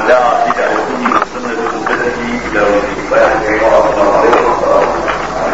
دعا بدعوته وسنة سنته إلى يوم الدين السلام عليكم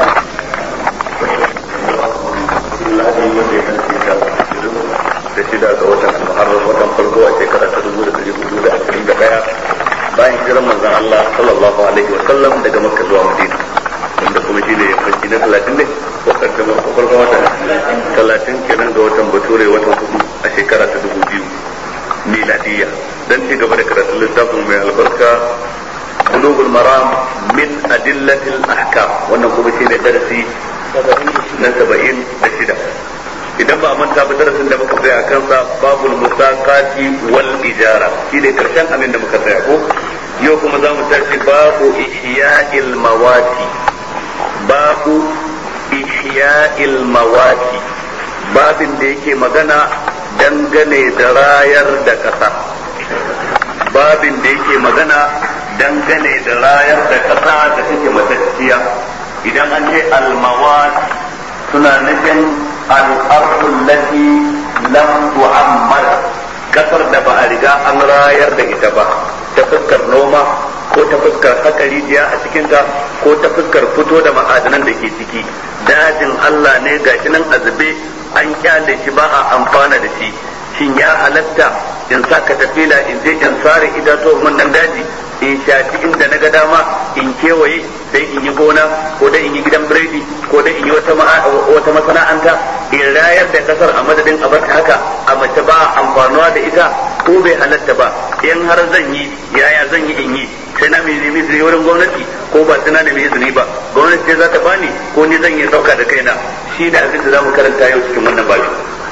da shida ga watan muharram watan farko a shekara ta dubu da dari hudu da ashirin da daya bayan hijiran manzon Allah sallallahu alaihi wa sallam daga makka zuwa madina wanda kuma shi ne yammaci na talatin ne ko kaddamar farkon watan talatin kenan ga watan bature watan hudu a shekara ta dubu biyu miladiyya dan ci gaba da karatun littafin mai albarka bulugul maram min adillatil ahkam wannan kuma shi ne darasi na saba'in da shida idan ba a manta ba darasin da muka tsaya kansa babul musaqati wal ijara shi ne karshen abin da muka tsaya ko yau kuma za mu tashi babu ihya'il mawati babu ihya'il mawati babin da yake magana dangane da rayar da kasa babin da yake magana dangane da rayar da kasa da take matacciya idan an ce al-mawat suna nufin الأرض التي لم تعمر kasar da ba a riga an rayar da ita ba ta fuskar noma ko ta fuskar haka rijiya a cikinta ko ta fuskar fito da ma'adanan da ke ciki dajin Allah ne gashi nan azube an kyale shi ba a amfana da shi shin ya halatta in sa ka tafila in je in sare itatuwan nan daji in shafi inda na ga dama in kewaye dai in yi gona ko dai in yi gidan biredi ko dai in yi wata wata masana'anta in rayar da kasar a madadin a bar haka a mace ba amfanuwa da ita ko bai halatta ba in har zan yi yaya zan yi in yi sai na mai nemi izini wurin gwamnati ko ba sai na nemi izini ba gwamnati ce za ta bani ko ni zan yi sauka da kaina shi da abin da za mu karanta yau cikin wannan babu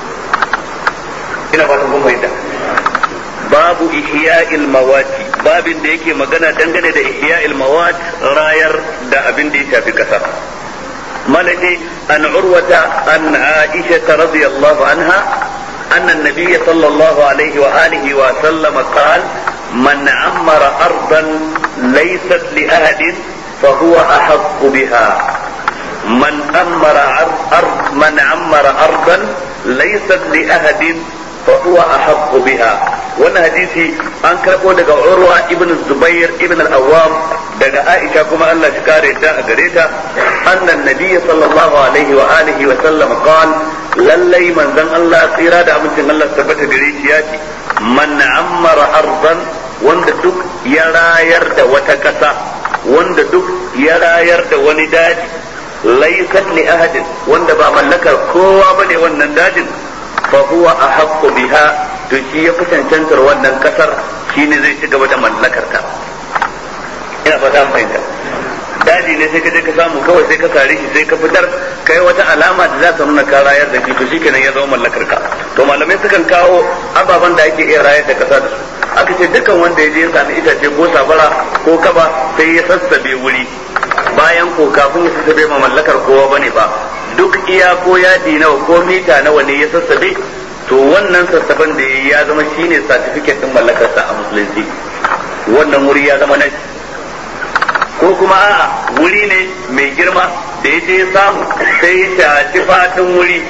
ina fatan kun fahimta babu ihya'il mawati babin da yake magana dangane da ihya'il mawat rayar da abin da ya shafi kasa malaki an urwata an aisha radiyallahu anha أن النبي صلى الله عليه وآله وسلم قال من عمر أرضا ليست لأحد فهو أحق بها من أمر أرض من عمر أرضا ليست لأحد فهو أحق بها وانا حديثي أن كربو دقا عروة ابن الزبير ابن الأوام دقا عائشة كما الله شكاري دا أقريتا أن النبي صلى الله عليه وآله وسلم قال للي من ذن الله قيرا دا أمن الله ثبت قريشياتي من عمر أرضا wanda duk ya rayar da wata ƙasa wanda duk ya rayar da wani daji laysat li ahadin wanda ba mallakar kowa bane wannan dajin fa huwa ahaqqu biha to shi ya fi cancantar wannan kasar shine zai ci gaba da mallakar ta ina fata fahimta daji ne sai ka je ka samu kawai sai ka sare shi sai ka fitar kai wata alama da za ta nuna ka rayar da shi to shikenan ya zama mallakar ka to malamai sukan kawo ababen da ake iya rayar da kasa da su aka ce dukkan wanda ya je ya sami itace ko sabara ko kaba sai ya sassabe wuri bayan ko kafin ya sassabe ma mallakar kowa bane ba duk iya ko yadi nawa ko mita nawa ne ya sassabe to wannan sassaben da ya zama shine certificate din mallakarsa a musulunci wannan wuri ya zama nashi ko kuma a'a wuri ne mai girma da ya je ya samu sai ya shaci fatin wuri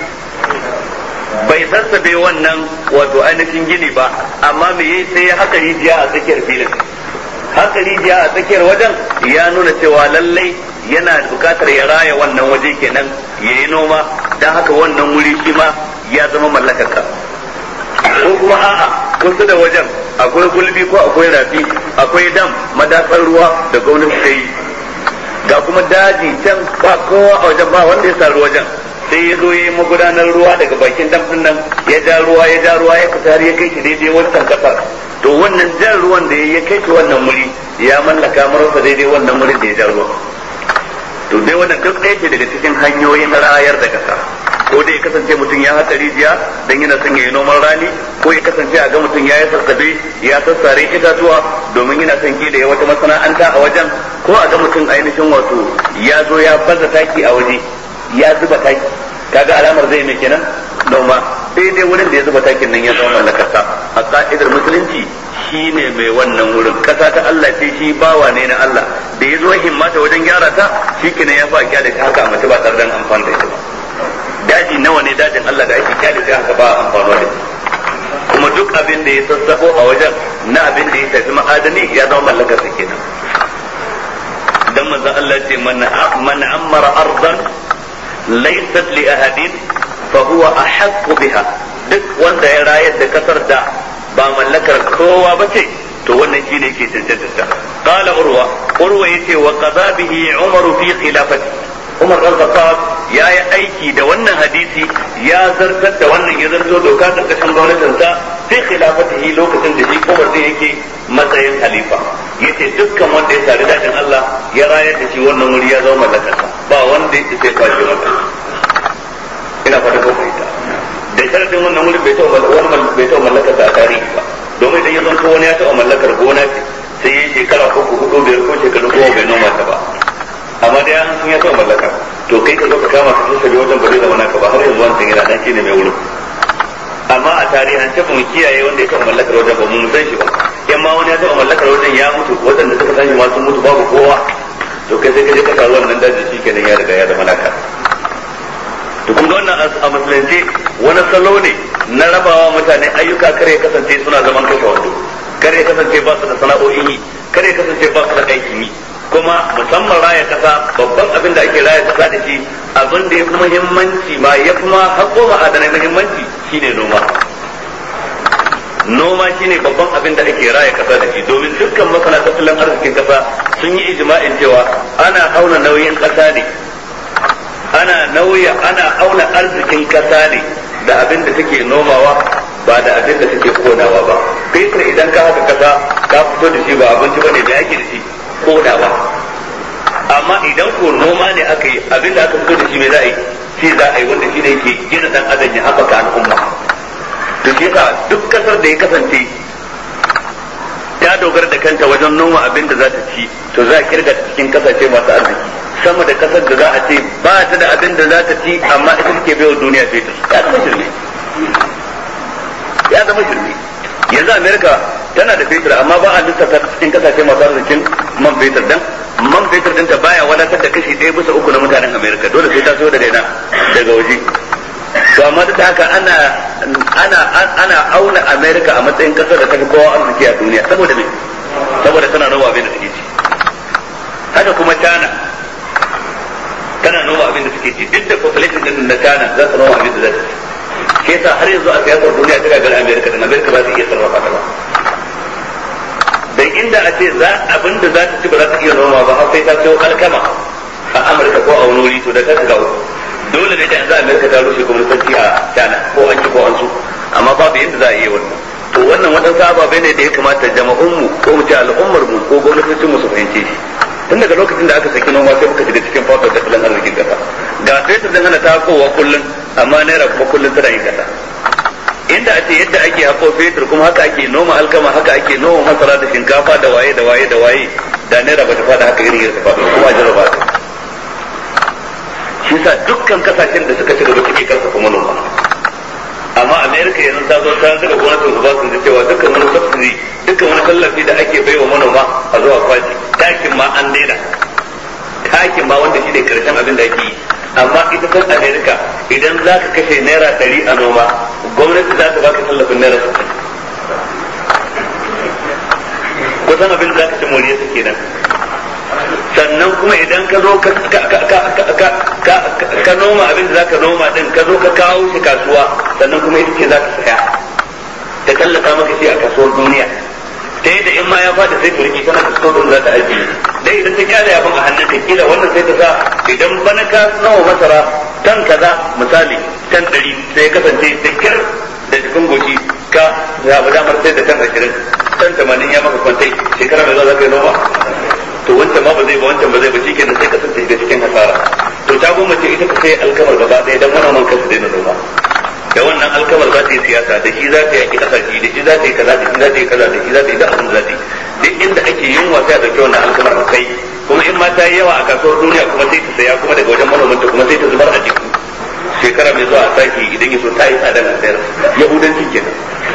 bai sassabe wannan wato ainihin gini ba amma me yayi sai ya haka rijiya a tsakiyar filin haka rijiya a tsakiyar wajen ya nuna cewa lallai yana bukatar ya raya wannan waje kenan ya yi noma don haka wannan wuri shi ma ya zama mallakarka ko kuma a'a kusa da wajen akwai gulbi ko akwai rafi akwai dam madatsar ruwa da gwamnati ta yi ga kuma daji can ba kowa a wajen ba wanda ya saru wajen sai ya zo ya yi magudanar ruwa daga bakin dam din nan ya ja ruwa ya ja ruwa ya fita har ya kai shi daidai wancan kasar to wannan jan ruwan da ya kai shi wannan wuri ya mallaka marasa daidai wannan wurin da ya ja ruwa to dai wannan duk ɗaya ce daga cikin hanyoyin rayar da kasa ko dai ya kasance mutum ya haƙa rijiya dan yana son ya yi noman rani ko ya kasance a ga mutum ya yi sassabe ya sassare itatuwa domin yana son da ya wata masana'anta a wajen ko a ga mutum ainihin wato ya zo ya baza taki a waje ya zuba taki kaga alamar zai mai kenan noma daidai wurin da ya zuba takin nan ya zama mallakarsa a ka'idar musulunci shi ne mai wannan wurin kasa ta Allah ce shi bawa ne na Allah da ya zo himmata wajen gyara ta shi kenan ya fa kyale ta haka mace ba tare da amfani da ita ba daji nawa ne dajin Allah da ake kyale ta haka ba amfani da kuma duk abin da ya sassafo a wajen na abin da ya tafi ma'adani madani ya zama mallakar sa kenan dan manzon Allah ce man man ammara ardan laysat li ahadin fa huwa ahaqqu biha duk wanda ya rayar da kasar da ba mallakar kowa ba ce to wannan shine yake cancanta qala urwa urwa yace wa qada bihi umar fi khilafati umar dan khattab ya yi aiki da wannan hadisi ya zartar da wannan ya zarto doka karkashin gwamnatin sa fi khilafatihi lokacin da shi umar din yake matsayin halifa yace dukkan wanda ya sari dadin Allah ya rayar da shi wannan wuri ya zama mallakarsa ba wanda ya sai kwashe maka ina fata ko fahimta da sharadin wannan wuri bai taɓa wani bai taɓa mallakar sa a tarihi ba domin idan ya zanto wani ya taɓa mallakar gona ce sai ya shekara ko ko hudu biyar ko shekaru goma bai noma ta ba amma dai an sun ya taɓa mallaka to kai ka zo ka kama ka sassabe wajen ba zai zama naka ba har yanzu wancan yana dan shine mai wurin amma a tarihin ce mu kiyaye wanda ya taɓa mallakar wajen ba mu san shi ba in ma wani ya taɓa mallakar wajen ya mutu waɗanda suka san shi ma sun mutu babu kowa to kai sai ka je ka sa wannan daji shi kenan ya riga ya zama naka to kun ga wannan a musulunci wani salo ne na rabawa mutane ayyuka kare kasance suna zaman kashe wando kare kasance ba su da sana'o'in yi kare kasance ba su da aikin yi kuma musamman raya kasa babban abin da ake raya kasa da shi abin da ya fi muhimmanci ma ya fi ma haƙo ma'adanai muhimmanci shine noma noma shine babban abin da ake raya kasa da shi domin dukkan masana tattalin arzikin kasa sun yi ijma'in cewa ana auna nauyin kasa ne ana nauya ana auna arzikin kasa ne da abin da take nomawa ba da abin da take konawa ba fetur idan ka haka kasa ka fito da shi ba abinci bane da yake da shi konawa amma idan ko noma ne aka yi abin da aka fito da shi mai za a yi shi za a yi wanda shi ne yake gina dan adam ya haɓaka al'umma to shi yasa duk kasar da ya kasance ta dogara da kanta wajen noma abin da za ta ci to za a kirga cikin kasashe masu arziki sama da kasar da za a ce ba ta da abin da za ta ci amma ita take baiwa duniya fetur ya zama shirme ya zama shirme yanzu amerika tana da fetur amma ba a lissafa cikin kasashe masu arzikin man fetur dan man fetur ɗinta baya wadatar da kashi ɗaya bisa uku na mutanen amerika dole sai ta so daga ina daga waje to amma duk da haka ana ana ana auna amerika a matsayin kasar da ta fi kowa arziki a duniya saboda me saboda tana noma abin da take ci haka kuma china tana noma abin da suke ci duk da population din na China za su noma abin da za su ci shi yasa har yanzu a siyasar duniya ta gagar America da America ba su iya sarrafa ta ba dan inda a ce za abin da za ta ci ba za ta iya noma ba har sai ta sayo alkama a Amurka ko a wani wuri to da ta shiga dole ne da yanzu America ta rushe gwamnati a China ko an ci ko an su amma babu yadda za a yi wannan to wannan waɗansu ababe ne da ya kamata jama'unmu ko mu ce al'ummar mu ko gwamnatocin mu su fahimce shi tun daga lokacin da aka saki noma sai muka shiga cikin fatar tattalin arzikin kasa ga fetur din hana ta kowa kullum amma naira kuma kullum tana yin kasa inda a ce yadda ake hako fetur kuma haka ake noma alkama haka ake noma masara da shinkafa da waye da waye da waye da naira ba ta fada haka irin yadda ta fada kuma a jarraba ta shi sa dukkan kasashen da suka ci gaba suke karfafa manoma amma america yanzu ta zo ta daga gwamnatin su ba su cewa dukkan wani subsidy dukkan wani tallafi da ake baiwa manoma a zuwa kwaci takin ma an daina takin ma wanda shi ne karshen abin da ake yi amma ita kan america idan za ka kashe naira ɗari a noma gwamnati za ta baka tallafin naira sittin kusan abin za ka ci moriya su kenan sannan kuma idan ka zo ka noma abin da za ka noma din ka zo ka kawo shi kasuwa sannan kuma ita ce za ka saya ta tallata maka shi a kasuwar duniya ta yadda in ma ya fada sai ta rike tana da din za ta ajiye dai idan ta kyale abin a hannun ta kila wannan sai ta sa idan bana ka nawa masara tan kaza misali tan ɗari sai ya kasance da kyar da cikin goshi ka zaɓi damar sai da tan ashirin tan tamanin ya maka kwantai shekara mai zuwa za ka yi noma to wancan ma ba zai ba wancan ba zai ba shi kenan sai kasance da cikin hasara to ta goma ce ita ka sai alkamar gaba ɗaya dan manoman kansu daina noma da wannan alkamar za ta yi siyasa da shi za ta yi kasashe da shi za ta yi kaza da shi za ta yi kaza da shi za ta yi da abin da za ta yi duk inda ake yin wasa da kyau wannan alkamar a kai kuma in ma ta yi yawa a kasuwar duniya kuma sai ta saya kuma daga wajen manomanta kuma sai ta zubar a jiki shekara mai zuwa a sake idan ya so ta yi tsadan a sayar yahudanci kenan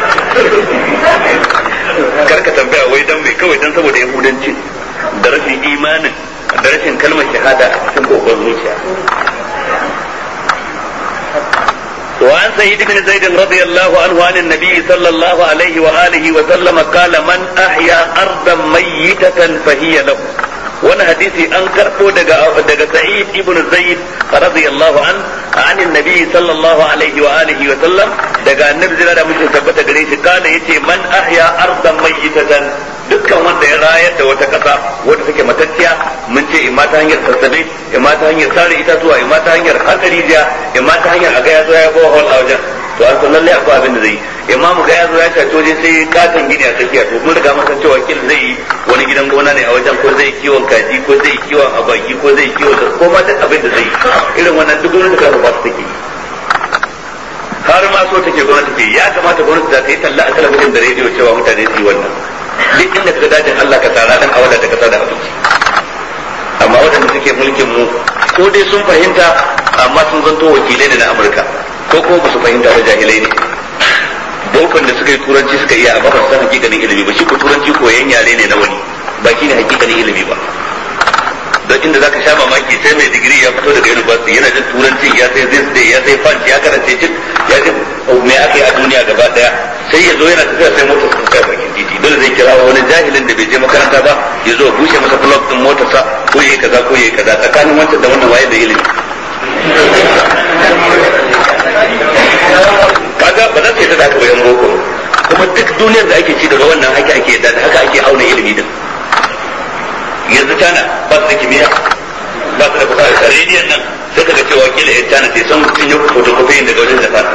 karka tambaya wai dan mai kawai dan saboda yahudanci da rashin imanin da rashin kalmar shahada a cikin kokon zuciya to وعن سيد بن زيد رضي الله عنه عن النبي صلى الله عليه وآله وسلم قال من أحيا أرضا ميتة فهي له wani hadisi an karɓo daga daga Sa'id ibn Zaid radiyallahu an an annabi sallallahu alaihi wa alihi wa sallam daga annabi zira da mutum tabbata gare shi kana yace man ahya ardan mayyitatan dukkan wanda ya rayar da wata kasa wadda take matacciya mun ce imma ta hanyar sassabe imma ta hanyar sare itatuwa imma ta hanyar hankali jiya imma ta hanyar aga ya zo ya bawa hol a wajen to an san lalle akwai abin da zai imamu ga ya zo ya shato je sai katon gini a tsakiya to mun riga mun san cewa kin zai yi wani gidan gona ne a wajen ko zai kiwon kaji ko zai kiwon abaki ko zai kiwon ko ma duk abin da zai irin wannan duk gwamnati ka ba su take har ma so take gwamnati ke ya kamata gwamnati za ta yi talla a talabijin da rediyo cewa mutane su yi wannan duk inda ka dajin Allah ka tsara dan awala da kasa da abinci amma waɗanda suke mulkin mu ko dai sun fahimta amma sun zanto wakilai ne na Amurka ko kuma ba su fahimta ba jahilai ne bokon da suka yi turanci suka iya amma ba su san hakikanin ilimi ba shi ko turanci koyan yare ne na wani ba shi ne hakikanin ilimi ba don inda zaka sha mamaki sai mai digiri ya fito daga university yana jin turanci ya sai zai ya sai fan ya karanta cik ya ji me aka yi a duniya gaba daya sai ya zo yana tafiya sai motar sa ta bakin titi dole zai kira wani jahilin da bai je makaranta ba ya zo bushe masa plug din motarsa ko yayi kaza ko yayi kaza tsakanin wancan da wannan waye da ilimi kaga ba za su yi ta haka bayan boko kuma duk duniyar da ake ci gaba wannan haka ake da haka ake auna ilimi din yanzu tana ba su da kimiyya ba su da fasaha rediyon nan sai kaga cewa kila yan tana sai sun sun yi photocopy daga wajen japan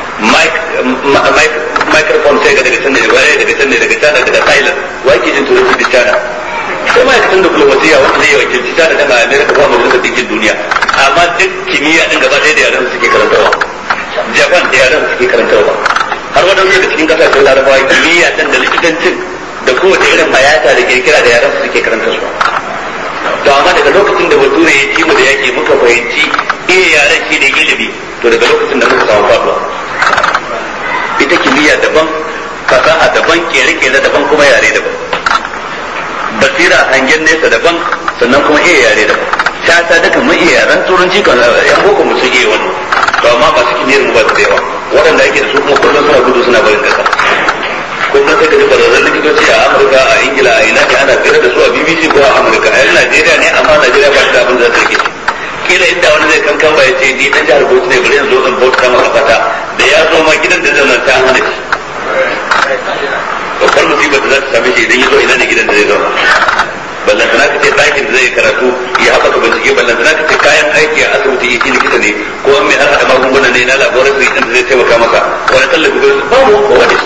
microphone sai ga daga can ne waye daga can ne daga tana daga thailand wa ke jin turanci da tana sai ma'aikatan diplomasiya wanda zai wakilci tana daga america ba majalisar dinkin duniya amma duk kimiyya din gaba ɗaya da yaran suke karantarwa japan da yaran suke karantarwa har waɗansu daga cikin kasashen larabawa kimiyya din da likitancin da kowace irin mayata da kirkira da yaran suke karantarwa to amma daga lokacin da bature ya ci mu da yake muka fahimci iya yaran shi ne ilimi to daga lokacin da muka samu faduwa ita kimiyya daban fasaha daban kere-kere daban kuma yare daban basira hangen nesa daban sannan kuma iya yare daban shata daga mun iya yaren turanci kan yan boko mu sun iya wani to amma ba su kimiyyar mu ba su da yawa waɗanda ake da su kuma kullum suna gudu suna barin kasa kullum sai ka ji kwararren likitoci a amurka a ingila a ina ne ana tsere da su a bbc ko a amurka a yan najeriya ne amma najeriya ba su da abin da zai rike kila inda wani zai kankan ba ya ce ni dan jihar bauchi ne bari yanzu in bauta maka fata da ya zo ma gidan da zai nan ta hana shi babbar musibar da za ta same shi idan ya zo ina ne gidan da zai zauna ballantana ka ce ɗakin da zai karatu ya haɓaka bincike ballantana ka ce kayan aiki a asibiti shi likita ne ko an mai har haɗa magunguna ne na laboratory ɗin da zai taimaka maka wani tallafi ko babu kowa da shi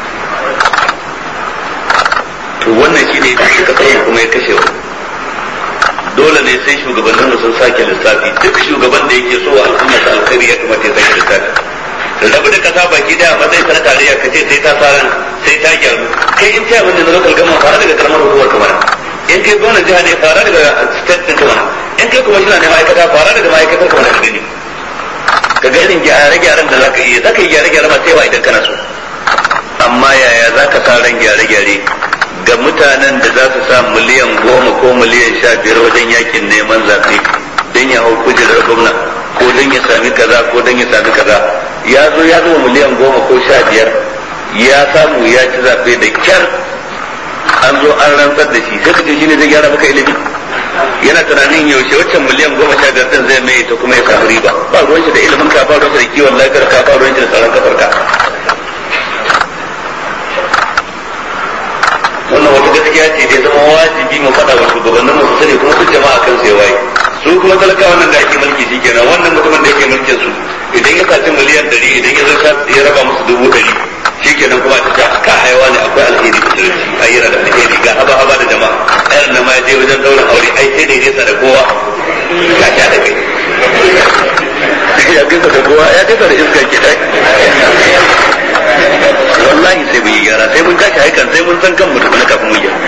to wannan shi ne suka tsaye kuma ya kashe wa dole ne sai shugabannin mu sun sake lissafi duk shugaban da yake so al'umma ta alkhairi ya kamata ya sake lissafi rabu da kasa baki da matsayin sa na tarayya ka ce sai ta fara sai ta gyaru kai in ta wanda na local gama fara daga karamar hukumar kamar in kai gwamnan jiha ne fara daga state din kamar in kai kuma shi ne ma'aikata fara daga ma'aikatar kamar da gani ka ga irin gyare-gyaren da zaka iya zaka yi gyare-gyare ma sai wa idan kana so amma yaya zaka sa ran gyare-gyare ga mutanen da za su sa miliyan goma ko miliyan sha biyar wajen yakin neman zaɓe don ya hau kujerar gwamna ko don ya sami kaza ko don ya sami kaza ya zo ya zo miliyan goma ko sha biyar ya samu ya ci zaɓe da kyar an zo an rantsar da shi sai ka ce shi ne zai gyara maka ilimi yana tunanin yaushe waccan miliyan goma sha biyar din zai mai ta kuma ya samu riba ba ruwan shi da ilimin ka ba ruwan shi da kiwon lafiyar ka ba ruwan shi da tsaron kafar ka wannan wata gaskiya ce dai zama wajibi mu faɗa wa shugabannin mu su sani kuma su jama'a kan sai waye su kuma talakawa nan da ake mulki shi kenan wannan mutumin da yake mulkin su idan ya saci miliyan ɗari idan ya zo ya raba musu dubu ɗari shi kenan kuma ta ka haiwa ne akwai alheri da sarki ayyana da alheri ga haba haba da jama'a ɗayan nan ma ya je wajen daular aure ai sai da ya nesa da kowa ka sha da kai ya gaisa da kowa ya gaisa da iska ke ɗai wallahi sai mun yi gyara sai mun tashi haikan sai mun san kanmu tukuna kafin mu yi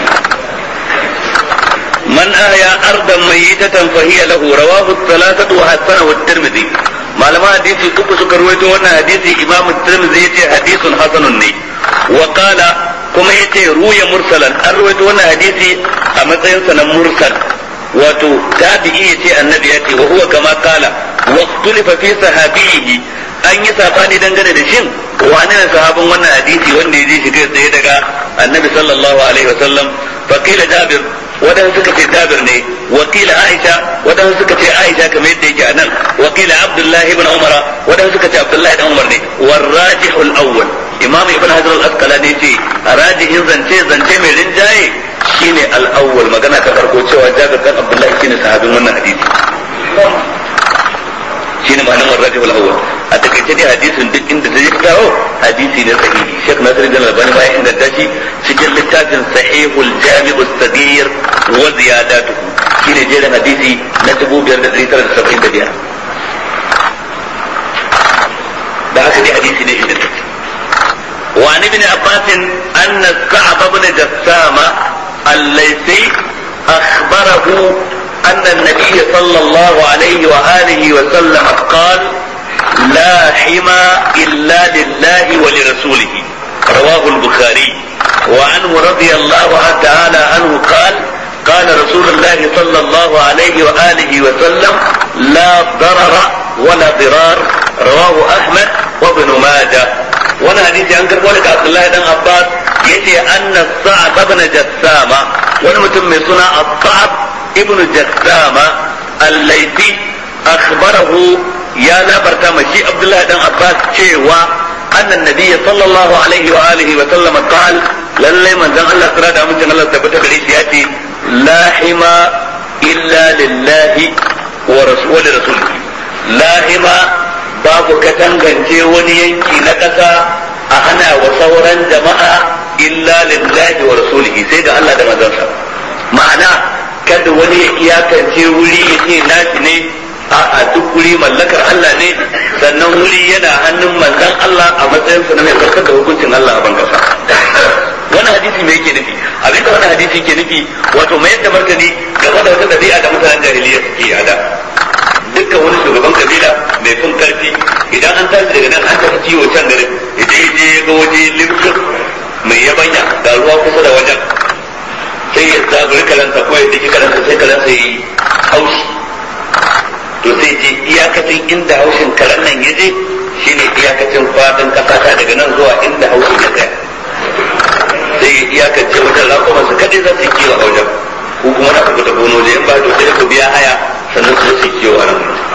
man ahya ardan mayyitatan fa hiya lahu rawahu thalathatu wa hasanahu at-tirmidhi malama hadisi uku suka ruwaito wannan hadisi imam at-tirmidhi yace hadisun hasanun ne wa qala kuma yace ruya mursalan an ruwaito wannan hadisi a matsayin sa na mursal wato tabi'i yace annabi yace wa huwa kama qala wa ikhtulifa fi sahabihi an yi sabani dangane da shin wane ne sahabin wannan hadisi wanda ya ji shi kai tsaye daga annabi sallallahu alaihi wasallam faqila jabir wadan suka ce jabir ne wakila aisha wadan suka ce aisha kamar yadda yake anan wakila abdullah ibn umara wadan suka ce abdullah ibn umar ne warrajihul awwal imam ibn hajar al-asqalani ce rajihin zance zance mai rinjaye shine al-awwal magana ta farko cewa jabir dan abdullah shine sahabin wannan hadisi shine ma'anar warrajihul awwal a takaice dai hadisin duk inda ta yi kawo hadisi ne sahihi Sheikh Nasir bin Albani bayan inganta shi cikin littafin Sahihul Jami'us Sagir wa ziyadatuhu shine jerin hadisi na 5975 da haka dai hadisi ne inda take وعن ابن عباس أن الكعب بن جسامة الليثي أخبره أن النبي صلى الله عليه وآله وسلم قال لا حمى إلا لله ولرسوله رواه البخاري وعنه رضي الله تعالى عنه قال قال رسول الله صلى الله عليه وآله وسلم لا ضرر ولا ضرار رواه أحمد وابن ماجه وانا حديث عن كربولك عبد الله بن عباس يتي أن الصعب بن جسامة ونمتم من صنع الصعب ابن جسامة الليثي أخبره ya labarta ma shi Abdullahi dan Abbas cewa annan nabiyyi sallallahu alaihi wa alihi wa sallam qal lalle manzon Allah tsira da mutum Allah tabbata gare shi yace la hima illa lillahi wa rasul rasulihi la hima babu katangance wani yanki na ƙasa a hana wa sauran jama'a illa lillahi wa rasulihi sai ga Allah da manzonsa ma'ana kada wani ya iyakance wuri ya ce nashi ne a duk wuri mallakar Allah ne sannan wuri yana hannun manzon Allah a matsayin sa na mai farkar da hukuncin Allah a bangasa wannan hadisi me yake nufi abinda wannan hadisi yake nufi wato mai yadda martani game da wata dabi'a da mutanen jahiliya suke a da dukkan wani shugaban kabila mai fin karfi idan an tashi daga nan an tafi ciwo can garin idan je ga waje limshin mai yabanya ga ruwa kusa da wajen sai ya zaguri kalansa ko ya daki kalansa sai kalansa ya yi haushi to sai je iyakacin inda haushin karen nan ya je shine iyakacin fadin kasa ta daga nan zuwa inda haushin ya tsaya sai ya iyakance wajen rakuman su kadai za su yi kiwo a wajen ko kuma na ku ta gono da in ba to sai ku biya haya sannan su su kiwo a nan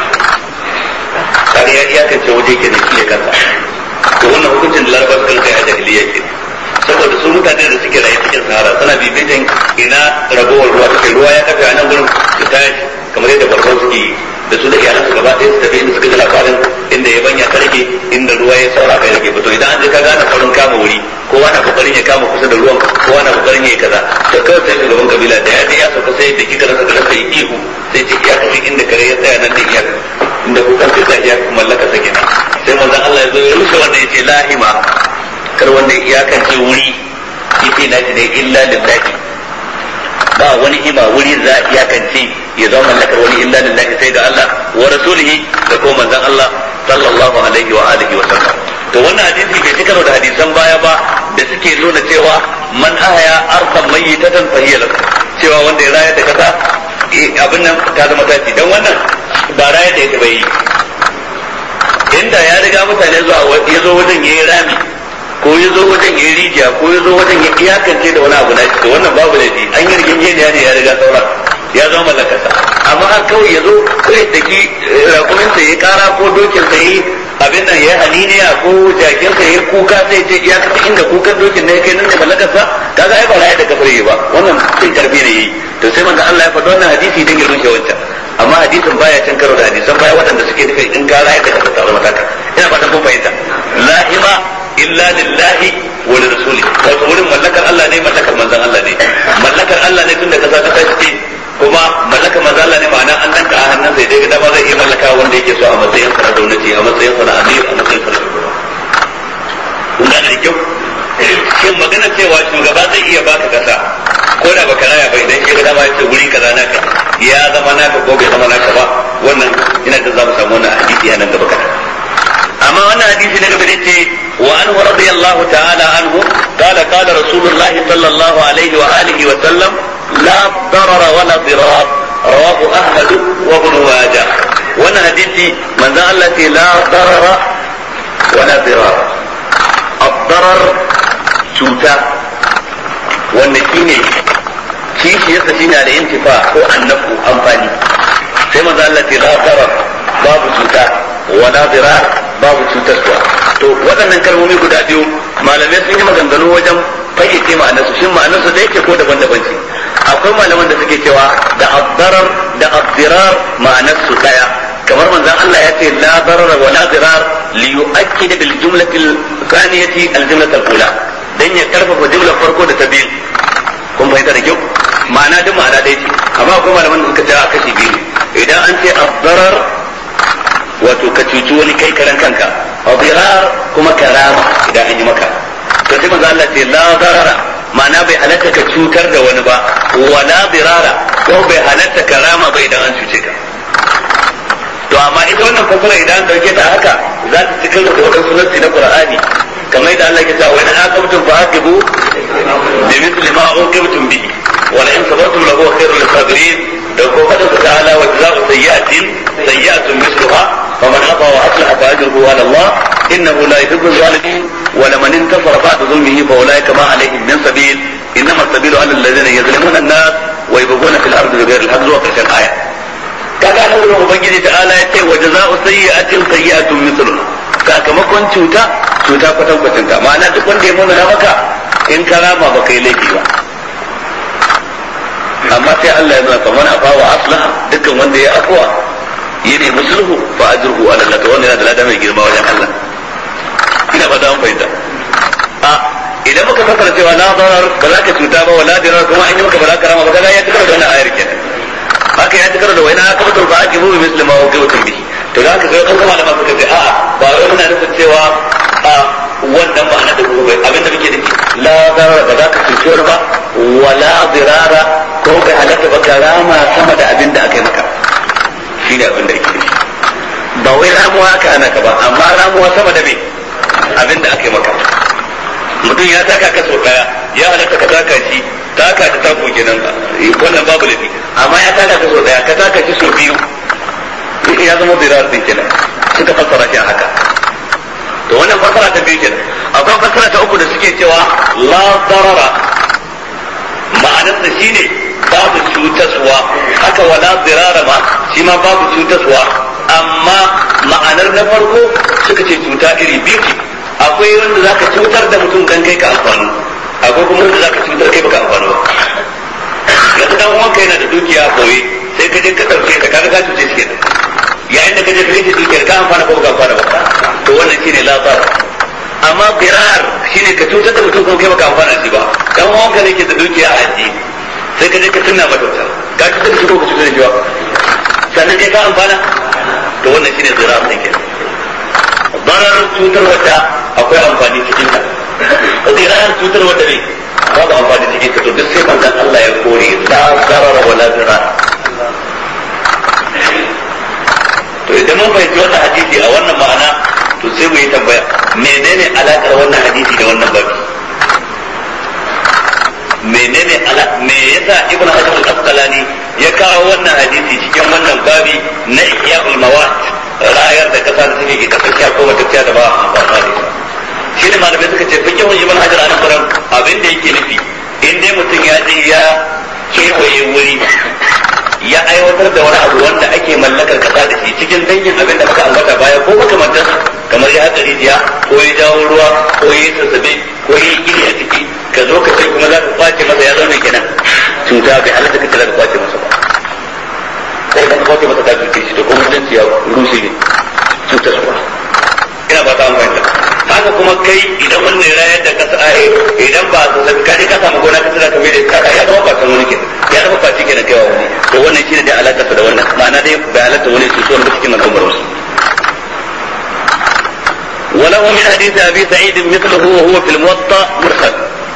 kare ya iyakance waje ke da kiyaye kansa to wannan hukuncin da larabar kan kai a jahiliya ke saboda su mutane da suke rayu cikin sahara suna bibitan ina ragowar ruwa take ruwa ya kafe a nan gurin su tashi kamar yadda farko suke yi da su da iyalansu gaba ɗaya su tafi inda suka ji labarin inda ya banya ta rage inda ruwa ya saura kai rage to idan an je ka gane saurin kama wuri kowa na kokarin ya kama kusa da ruwan kowa na kokarin ya yi kaza to kawai sai shugaban kabila da ya je ya sauka sai da kika rasa rasa yi ihu sai ce ya kace inda kare ya tsaya nan da iya inda kukan sai ta iya mallaka sa kenan sai manzon Allah ya zo ya rushe wanda ya ce lahima kar wanda ya iyakance wuri yace na ne illa lillahi ba wani hima wuri za a iyakance ya zama mallakar wani illa lillahi sai ga Allah wa rasulihi da kuma manzon Allah sallallahu alaihi wa alihi wa sallam to wannan hadisi bai cikaro da hadisan baya ba da suke nuna cewa man ahaya arqam mayyitatan fa hiya lahu cewa wanda ya raya da kasa abin nan ta zama tashi dan wannan ba raya da ita bai inda ya riga mutane zuwa ya zo wajen yayi rami ko ya zo wajen ya rijiya ko ya zo wajen ya iyakance da wani abu na shi to wannan babu laifi an yi rigingeniya ne ya riga saura ya zama mallakarsa amma har kawai ya zo kai da ki rakumin sa ya kara ko dokin sa yi abin nan ya haniniya ko jakin sa ya kuka sai ce iyakacin inda kukan dokin ne kai nan da mallakarsa kaga ai ba ra'ayi da kafare ba wannan cin karfi ne yi to sai manzo Allah ya faɗa wannan hadisi din girman shi wancan amma hadisin baya cin karo da hadisan baya waɗanda suke nufi in ka ra'ayi da kafare ta mataka ina fatan kun fahimta lahima illa lillahi wa li rasuli wato wurin mallakar Allah ne mallakar manzon Allah ne mallakar Allah ne tunda kasa ta tashi kuma mallakar manzon Allah ne ma'ana an danka a hannun sai dai dama zai iya mallaka wanda yake so a matsayin sa na gwamnati a matsayin sa na amir a matsayin sa na shugaba kun gane da kyau shin magana cewa shugaba zai iya baka kasa ko da baka raya ba idan shi ga dama yace wuri kaza naka ya zama naka ko bai zama naka ba wannan ina da za mu samu wannan hadisi a nan gaba kaɗan amma wannan hadisi na gaba da ce wa anhu radiyallahu ta'ala anhu qala qala rasulullah sallallahu alaihi wa alihi wa sallam la darara wa la dirar rawahu ahmad wa ibn majah wannan hadisi manzo Allah ce la darara wala dirar ad-darar cuta wanda shine kishiyarsa shine da intifa ko annafu amfani sai manzo Allah ce la darar babu cuta wala dirar babu cutarwa to waɗannan kalmomi guda biyu malamai sun yi maganganu wajen fayyace ma'anarsu shin ma'anarsu da yake ko daban-daban ce akwai malaman da suke cewa da addarar da addirar ma'anarsu daya kamar manzon Allah ya ce la darar wa la dirar li yu'akkid bil jumlati al-thaniyati al-jumlati al-ula dan ya karfafa jumlar farko da ta biyu kun fahimta da kyau ma'ana duk ma'ana ɗaya ce amma akwai malaman da suka ce a kashi biyu idan an ce addarar wato ka cuci wani kai karan kanka adirar kuma karama idan an yi maka to sai manzo Allah ce la darara ma'ana bai halatta ka cutar da wani ba wala dirara ko bai halatta karama ba idan an cuce ka to amma ita wannan fasara idan an dauke ta haka za ta cikar da wadansu nassi na Qur'ani kamar yadda Allah ya ce wa in aqamtum fa'aqibu bi mithli ma uqibtum bihi wa la in sabartum lahu khairul lisabirin da ko fadin ta'ala wa jazaa'u sayyi'atin sayyi'atun mithluha فمن عطى واصلح فاجره على الله انه لا يحب الظالمين ولمن انتصر بعد ظلمه فاولئك ما عليهم من سبيل انما السبيل على الذين يظلمون الناس ويبغون في الارض بغير الحق zuwa karshen aya kaga an wurin ubangiji ta ala yace wa jazaa'u sayyi'atin sayyi'atun mithluha sakamakon cuta cuta kwatan kwatanta ma'ana duk wanda ya muna maka in ka rama baka yi laifi ba amma sai Allah ya nuna kamar afa wa aslaha dukkan wanda ya afwa ya nemi sulhu fa ajruhu ala Allah to wannan yana da lada mai girma wajen Allah ina ba an fahimta a idan muka fasara cewa la darar ba za ka cuta ba wala dirar kuma an yi maka ba za ka rama ba kaga ya tukar da wannan ayar kenan haka ya tukar da wani aka mutu ba ake mubi muslima wa gaibatun bihi to da haka sai kan kuma da suka ce a'a ba wai muna nufin cewa a wannan ma'ana da gobe abin da muke nufi la darar ba za ka cuci wani ba wala dirara ko bai halatta ba ka rama sama da abin da aka yi maka shi ne abin da ake nufi ba wai ramuwa aka ana ka ba amma ramuwa sama da me abin da aka yi maka mutum ya taka ka sau daya ya halatta ka taka shi taka ta tako kenan wannan babu lafi amma ya taka ka sau daya ka taka shi sau biyu ya zama zirar din kenan suka fassara shi haka to wannan fassara ta biyu kenan akwai fassara ta uku da suke cewa la darara ma'anarsa shine babu cutaswa haka wala zirara ma shi ma babu cutaswa amma ma'anar na farko suka ce cuta iri biyu ce akwai wanda zaka cutar da mutum dan kai ka amfani akwai kuma wanda zaka cutar kai baka amfani ba yanzu dan uwanka yana da dukiya a koyi sai ka je ka dauke ta kaga ka cuce shi kenan yayin da ka je ka rike dukiyar ka amfana ko baka amfana ba to wannan shine lafar amma birar shine ka cutar da mutum kuma kai baka amfana shi ba dan uwanka ne ke da dukiya a ajiye sai ka je ka tunna mata wuta ka cutar da shi ko ka cutar da shi ba sannan kai ka amfana to wannan shine zirar ne kenan barar cutar wata akwai amfani cikin ta zirar cutar wata ne babu amfani cikin ta to duk sai manzon Allah ya kore la zarar wala zirar to idan mun fahimci wannan hadisi a wannan ma'ana to sai mu yi tambaya menene alakar wannan hadisi da wannan babi menene ala me yasa ibnu hajar al-asqalani ya kawo wannan hadisi cikin wannan babi na ihya'ul mawat rayar da kasa da take ke kasance ko matacciya da ba amfani da ita shi ne malamai suka ce fikin ibn hajar an kuran abin da yake nufi in dai mutum ya je ya kewaye wuri ya aiwatar da wani abu wanda ake mallakar kasa da shi cikin dangin abin da muka ambata baya ko makamantar kamar ya haɗa rijiya ko ya jawo ruwa ko ya yi sassabe ko ya yi gini a ciki ka zo ka ce kuma za ka kwace masa ya zama kenan cuta bai halatta ka ce za ka kwace masa ba sai ka kwace masa ka cuce shi to kuma mutunci ya rushe ne cutar su ina ba ta an fahimta haka kuma kai idan wannan rayar da kasa a idan ba su ka je ka samu gona ka tsira ka mai da kaka ya zama kwacin wani kenan ya zama kwaci kenan kai wa wani to wannan shine da alakarsa da wannan ma'ana dai bai halatta wani su suwan da cikin al'ummar wasu وله من حديث ابي سعيد مثله وهو في الموطا مرسل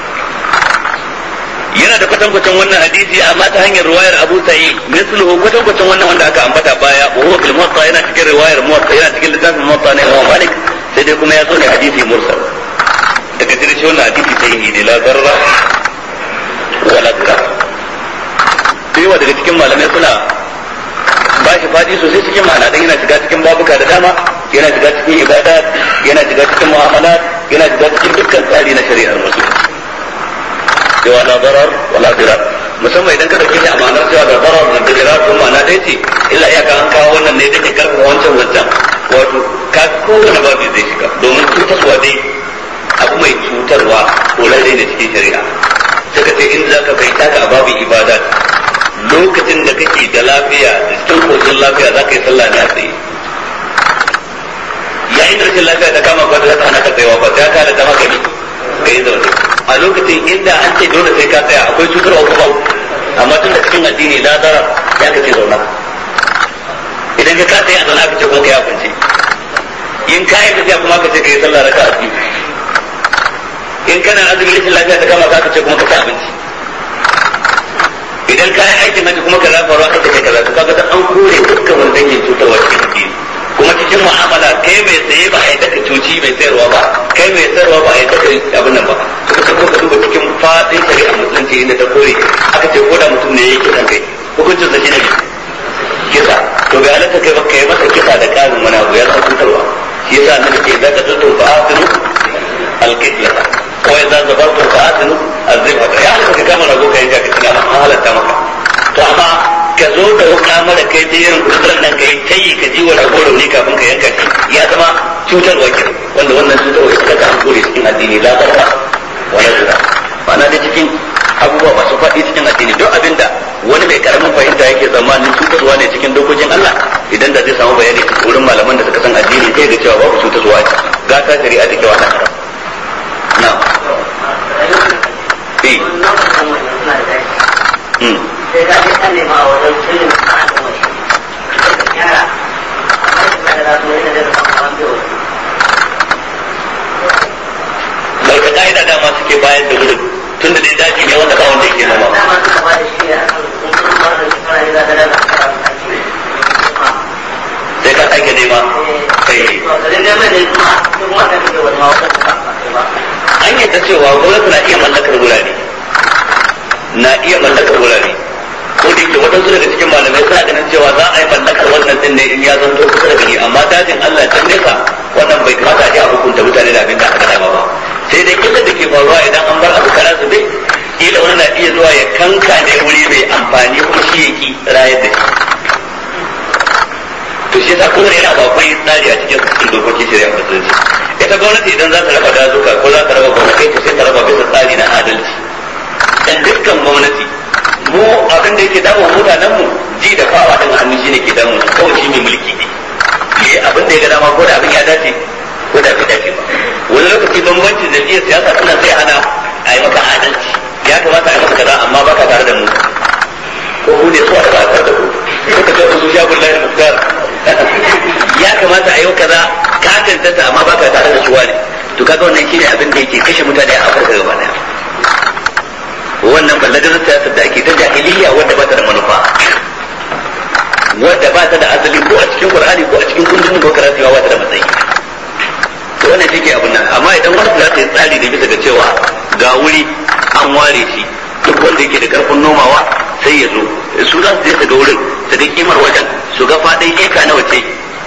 yana da kwatankwacin wannan hadisi amma ta hanyar riwayar Abu Sa'id misluhu kwatankwacin wannan wanda aka ambata baya wa huwa fil muwatta yana cikin riwayar muwatta yana cikin littafin muwatta ne Imam Malik sai dai kuma ya zo ne hadisi mursal daga cikin shi wannan hadisi sahihi ne la darra wala dirar sai wa daga cikin malamai suna ba shi fadi sosai cikin ma'ana dan yana shiga cikin babuka da dama yana shiga cikin ibadat yana shiga cikin mu'amalat yana shiga cikin dukkan tsari na shari'ar musulunci cewa la darar wala dirar musamman idan ka dauke shi a ma'anar cewa da darar da dirar kuma ma'ana ɗaya ce illa iyaka an kawo wannan ne take karfafa wancan wancan wato ka kowane babu zai shiga domin cutarwa dai abu mai cutarwa ko lalle ne cikin shari'a suka ce in zaka bai taka a babu ibadat lokacin da kake da lafiya da cikin koshin lafiya za ka yi sallah ne a tsaye yayin da rashin lafiya ta kama kwata za ta hana ka tsayawa ba ta ka da ta maka ka yi zaune a lokacin inda an ce dole sai ka tsaya akwai cutarwa ko babu amma tun da cikin addini la zarar ya ka ce zauna idan ka kasa a zauna ka ce kuma ka ya kwance in ka yi tafiya kuma ka ce ka yi sallah raka a biyu in kana azumin rashin lafiya ta kama ka ce kuma ka ci abinci idan ka yi aikin haji kuma ka zafa ruwa ka ce ka zafa kaga da an kore dukkan wani dangin cutarwa cikin addini kuma cikin mu'amala kai mai saye ba a yi daga cuci mai sayarwa ba kai mai sayarwa ba a yi daga abin nan ba suka ce ko ka duba cikin fadin shari'a musulunci inda ta kore aka ce ko da mutum ne ya yi kisan kai hukuncin sa shine kisa to bai halatta kai ba kai masa kisa da karin wani abu ya san cutarwa shi yasa annabi ce za ka tutun fa asinu alqitla ko idza zabartum fa asinu azzifa ya halatta ka kama rago kai ka kina halatta maka to amma ka zo da wuka mara kai ta yin kusurar nan ka yi ta yi ka ji wa rago rauni kafin ka yanka shi ya zama cutarwa ke wanda wannan cutarwa ita ta an kore cikin addini la barka wala zura ma'ana da cikin abubuwa masu faɗi cikin addini duk abinda wani mai karamin fahimta yake tsammanin cutarwa ne cikin dokokin Allah idan da zai samu bayani wurin malaman da suka san addini sai ga cewa babu cutarwa ce ga ta shari'a da kewa nan na eh sai ka je kan nema a wajen filin a kan wani yara amma shi ba da za su yi da daga kan biyo bai ka ka'ida dama suke bayar da wurin tun da dai daji ne wanda ba wanda yake noma dama suka ba da shi a kan in kun ba da shi fara da daga daga kan sai ka sake nema kai to da dai mai da kuma kuma ta fito wani ma wata ta ba an yadda cewa gwamnati na iya mallakar wurare na iya mallakar wurare ko da yake waɗansu daga cikin malamai suna ganin cewa za a yi mallakar wannan din ne in ya zanto kusa da gari amma dajin Allah can nesa wannan bai kamata a ji a hukunta mutane da abin da aka dama ba sai dai kila da ke faruwa idan an bar abu kara su dai kila wani na iya zuwa ya kanka ne wuri mai amfani kuma shi ya ki rayar da shi to shi yasa kuma yana ba akwai tsari a cikin cikin dokokin shari'a musulunci ita gwamnati idan za ta raba dazuka ko za ta raba gwamnati to sai ta raba bisa tsari na adalci dan dukkan gwamnati mu abin da yake damu mutanen mu ji da fawa din hannu shine ke damu kawai shi mai mulki ne yi abin da ya ga dama ko da abin ya dace ko da bai dace ba wani lokaci bambanci da iya siyasa suna sai hana a yi maka adalci ya kamata a yi maka kaza amma baka tare da mu ko ku ne suwa da ba tare da ku kuka ce su sha bullahi muktar ya kamata a yi kaza ka tantanta amma baka tare da su wani to kaga wannan shine abin da yake kashe mutane a Afirka gaba daya wannan ballagar siyasar da ake ta jahiliya wadda ba ta da manufa wadda ba ta da asali ko a cikin Qur'ani ko a cikin kundin demokarasiya ba ta da matsayi to wannan shi ke abin nan amma idan wani za ta yi tsari da bisa ga cewa ga wuri an ware shi duk wanda yake da karfin nomawa sai ya zo su za su je su ga wurin su ga kimar wajen su ga faɗin eka na wace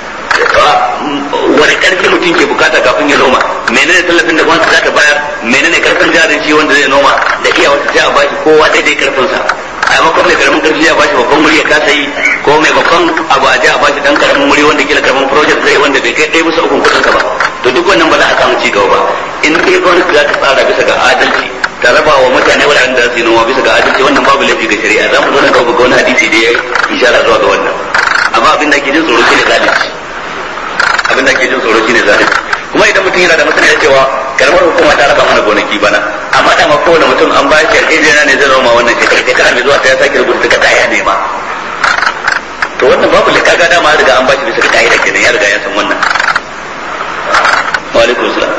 wani karfi mutum ke bukata kafin ya noma menene tallafin da gwamnati za ta bayar menene karfin jarin shi wanda zai noma da iya wata sai a bashi kowa daidai karfin sa a maimakon mai karamin karfi ya bashi babban wuri ya kasa yi ko mai babban abu a je a bashi dan karamin wuri wanda kila karamin project zai wanda bai kai ɗaya bisa ukun kudin sa ba to duk wannan ba za a samu ci gaba ba in dai gwamnati za ta tsara bisa ga adalci ta raba wa mutane waɗanda za su yi noma bisa ga adalci wannan babu laifi ga shari'a za mu zo na gaba ga wani hadisi da ya ishara zuwa ga wannan amma abin da ke jin tsoro shine zalunci abin da ke jin tsoro shine zalunci kuma idan mutum yana da masaniya cewa karamar hukuma ta raba mana gonaki bana amma da ma kowane mutum an ba shi yarjejeniya ne zai zama wannan shekara shekara mai zuwa sai ya sake rubuta takarda ya nema to wannan babu likaga dama ya riga an ba shi bisa ga ka'ida kenan ya riga ya san wannan wa alaikum salam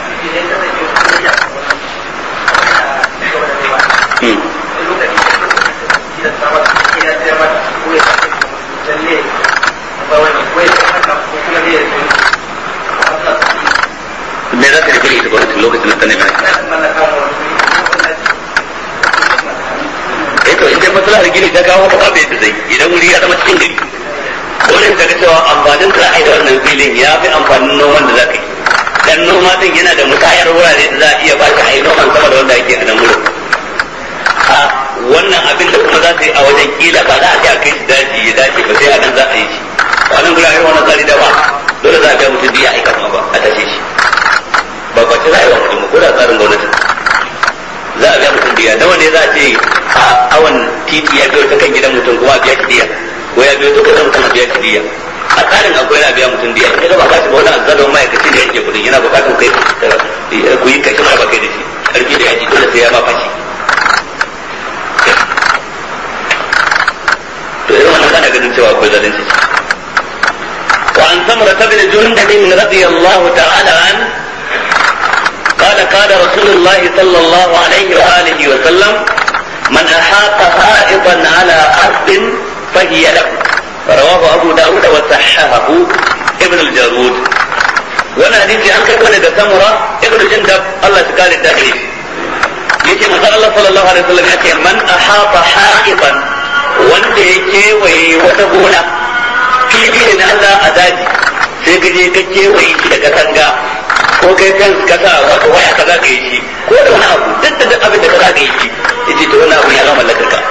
me za ka rufe ita gwamnatin lokacin da ta nemi eh to idan maslahar gini ta kawo haka bai da zai idan wuri ya zama cikin gari dole ka ga cewa amfanin ka da wannan filin ya fi amfanin noman da za ka yi dan noma din yana da musayar wurare da za a iya ba shi a yi noman sama da wanda ake a nan wurin a wannan abin da kuma za su yi a wajen kila ba za a ce a kai shi daji ya dace ba sai a nan za a yi shi a nan gurin wannan tsari da ba dole za a biya mutum biya aika kuma ba a tashe shi ba ba ce za a yi wa mutum ko da tsarin gwamnati za a biya mutum biya nawa ne za a ce a awan titi ya biyo ta kan gidan mutum kuma a biya shi diya ko ya biyo duka mutum a biya shi diya a tsarin akwai yana biya mutum diya ita ba ba shi ba wani azzalon ma'aikaci da yake kudin yana bukatun kai ku yi kashi mara ba kai da shi karfi da yaji dole sai ya ma fashi to irin wannan kana ganin cewa akwai zalunci وعن ثمرة بن جندب رضي الله تعالى عنه قال قال رسول الله صلى الله عليه وآله وسلم من أحاط حائطا على أرض فهي له رواه أبو داود وصححه ابن الجارود وانا حديثي أنك كون ثمرة ابن جندب الله تقال التأكيد yace manzon Allah sallallahu alaihi wasallam yace man ahata haqiban wanda ya kewaye wata gona fili ne na Allah a daji sai ka je ka kewaye shi da katanga ko kai kan kasa wata waya ka zaka yi shi ko da wani abu duk da duk abin da ka zaka yi shi yace to wannan abu ya zama mallakar ka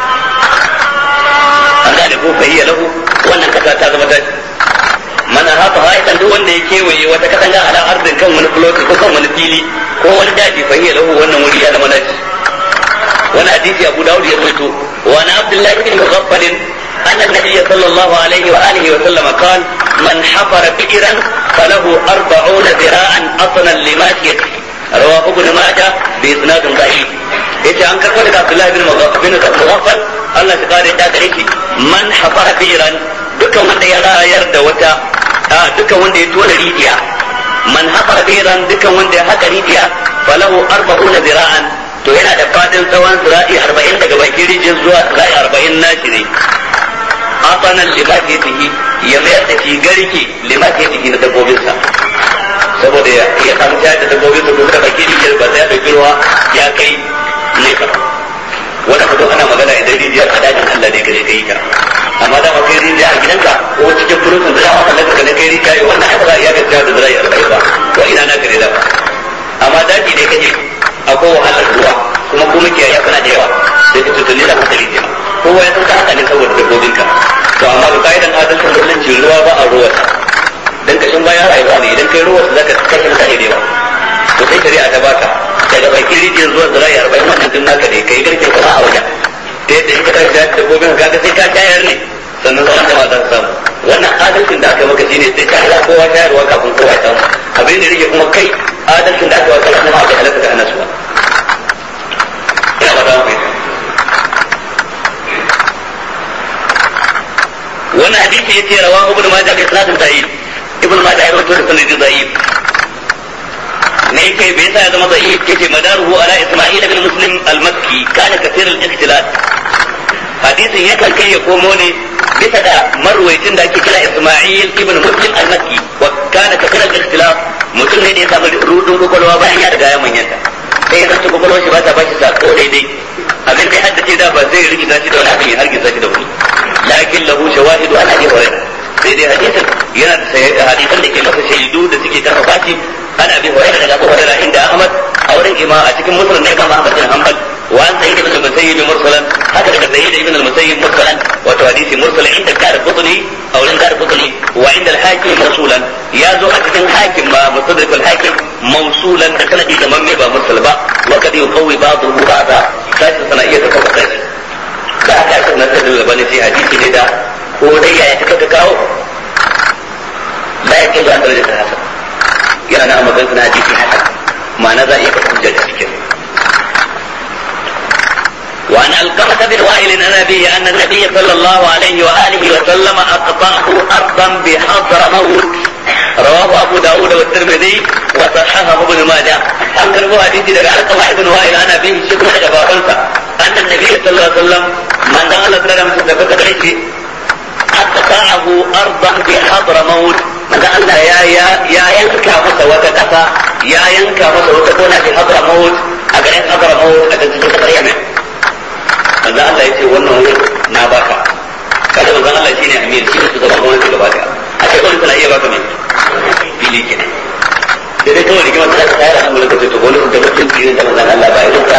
an gane ko fahiya lahu wannan kasa ta zama daji mana haka haifan duk wanda ya kewaye wata katanga ala arzin kan wani fuloti ko kan wani fili ko wani daji fahiya lahu wannan wuri ya zama daji wani hadisi abu dawud ya rawaito wa na abdullahi bin mughaffal أن النبي صلى الله عليه وآله وسلم قال من حفر بئرا فله أربعون ذراعا أصلا لماشيته رواه ابن ماجه بإسناد ضعيف yace an karɓo daga Abdullahi bin bin Mughaffal Allah ya kare ta gare shi man hafara bi'ran dukkan wanda ya rayar da wata dukkan wanda ya tona rijiya man hafara bi'ran dukkan wanda ya haka rijiya falahu arba'una zira'an to yana da fadin tsawon zira'i 40 daga bakin rijiyar zuwa zira'i 40 nashi ne asanan limakiyatihi ya mayar da shi garke limakiyatihi na dabbobinsa saboda ya samu shayar da dabbobinsa ko da baki rijiyar ba sai ya ɗauki ruwa ya kai nesa wanda fito ana magana idan rijiyar a dajin Allah ne gare kai ta amma da kai rijiya a gidanka ko cikin furutun da yawa kallon ka ne kai rijiya wannan haka za a iya gaskiya da zai arba'in ba ko ina na gare da amma daji ne kaje akwai wahalar ruwa kuma kuma kiyaye kuna da yawa sai ka tutuni da haka rijiya kowa ya san ta haka ne saboda dabbobinka to amma ga ka'idan adalcin musulunci ruwa ba a ruwa dan kashin baya rayuwa ne idan kai ruwa zaka kashe mutane da yawa to sai shari'a ta baka daga bakin rijiyar zuwa zira'i arba'in wannan din naka ne kai garke kuma a wajen ta yadda in ka tashi da dabbobin ka ga sai ka shayar ne sannan sauran jama'a za su samu wannan adalcin da aka maka shine sai ka hada kowa shayarwa kafin kowa ya samu abin da rike kuma kai adalcin da aka maka kana kuma aka halaka ka hana su ba ina ba za mu fahimta wannan hadisi yace rawahu ibn majah bi sanadin sahih ibn majah ya rawaito da sanadin sahih ne kai bai sa ya zama sahih yace madaruhu ala isma'il ibn muslim al-makki kana kathir al-ikhtilat hadisin ya kan kai ya komo ne bisa da marwaitin da ake kira isma'il ibn muslim al-makki wa kana kathir al-ikhtilaf mutum ne da ya samu rudin kokolwa bayan ya riga ya manyanta sai ya zanci kokolwa shi ba ta bashi sako daidai abin da ya haddace da ba zai rikita shi da wani abin ya hargitsa shi da wani lakin lahu shawahidu an abi hurairah sai dai hadisin yana da hadisan da ke masa shaidu da suke karfafa shi an abi hurairah daga abu hurairah inda ahmad a wurin ima a cikin musulun ne kan ahmad bin hanbal wa an sayyid ibn al-musayyib mursalan haka daga sayyid ibn al-musayyib mursalan wato hadisi mursal inda kar qutni a wurin kar qutni wa inda al-hakim mursulan ya zo a cikin hakim ba mustadrak al-hakim mawsulan da sanadi da mamme ba mursal ba wa kad yuqawi ba'dahu ba'da sai sana iya ta kafa sai da aka aka nasar da labani sai hadisi ne da ko dai yaya ta ka kawo la yake da an daraja ta hasan yana na magana na hadisi hasan ma'ana za a iya kafa hujja da cikin وعن القمة بن وائل عن أبيه أن النبي صلى الله عليه وآله وسلم أقطعه أرضا بحضر موت رواه أبو داود والترمذي وصححه ابن ماجه أن كان حديث لك القمة بن وائل عن أبيه شكرا جبارا أن النبي صلى الله عليه وسلم من دخل سلالة مستفقة عليه أقطعه أرضا بحضر موت من دخل يا يا يا ينكا مسا وتكفى يا ينكا مسا وتكون في حضر موت أجل حضر موت أجل تجد قريبا manzo Allah ya ce wannan wurin na baka kada manzon Allah shine amir shi ne shugaban gwamnati gaba daya a ce gwamnati tana iya baka mai fili kenan da dai kawai rigima ta ta yara an lokaci to gwamnati da mutum fili da manzon Allah ba ya ta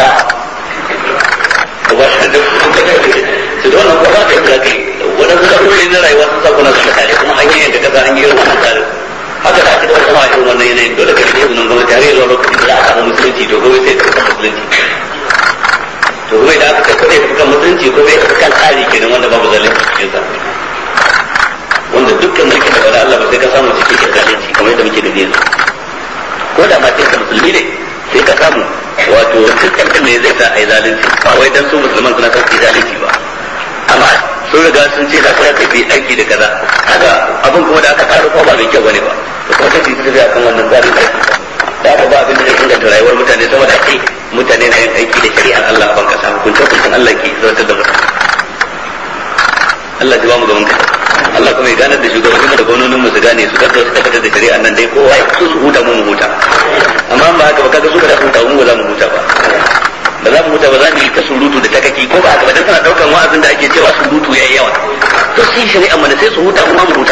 ba da su da wannan kuma da ya kai wadansu da na rayuwa sun sa kuna su tare kuma an yi yadda kasa an yi irin wannan tsarin haka da ake da kuma a irin wannan yanayin dole ka rike izinin gwamnati har yanzu lokacin da za a samu musulunci to gobe sai ka kasa musulunci to kuma idan aka kai ya kan musulunci ko bai kan tsari kenan wanda babu zalunci cikin sa wanda dukkan mulkin da bada Allah ba sai ka samu cikin zalunci kamar yadda muke gani yanzu ko da ma cikin musulmi ne sai ka samu wato dukkan ne zai sa ai zalunci ba wai dan su musulman suna kan zalunci ba amma sun riga sun ce za su tafi aiki da kaza haka abin kuma da aka tsaro ko ba mai kyau bane ba to kuma kace su tafi akan wannan tsarin aiki da aka ba abin da zai inganta rayuwar mutane saboda ake mutane na yin aiki da shari'ar Allah a banka sa hukunce hukuncin Allah ke zartar da mutum Allah ya ba mu gaban kai Allah kuma ya ganar da shugabannin da gwamnonin mu su gane su gaggau su tabbatar da shari'ar nan dai kowa ya su su huta mu mu huta amma ba haka ba kaga su ba za su huta mu ba za mu huta ba ba za mu huta ba za mu yi ta surutu da takaki ko ba haka ba dan suna daukan wa'azin da ake cewa surutu yayi yawa to sai shari'a mana sai su huta kuma mu huta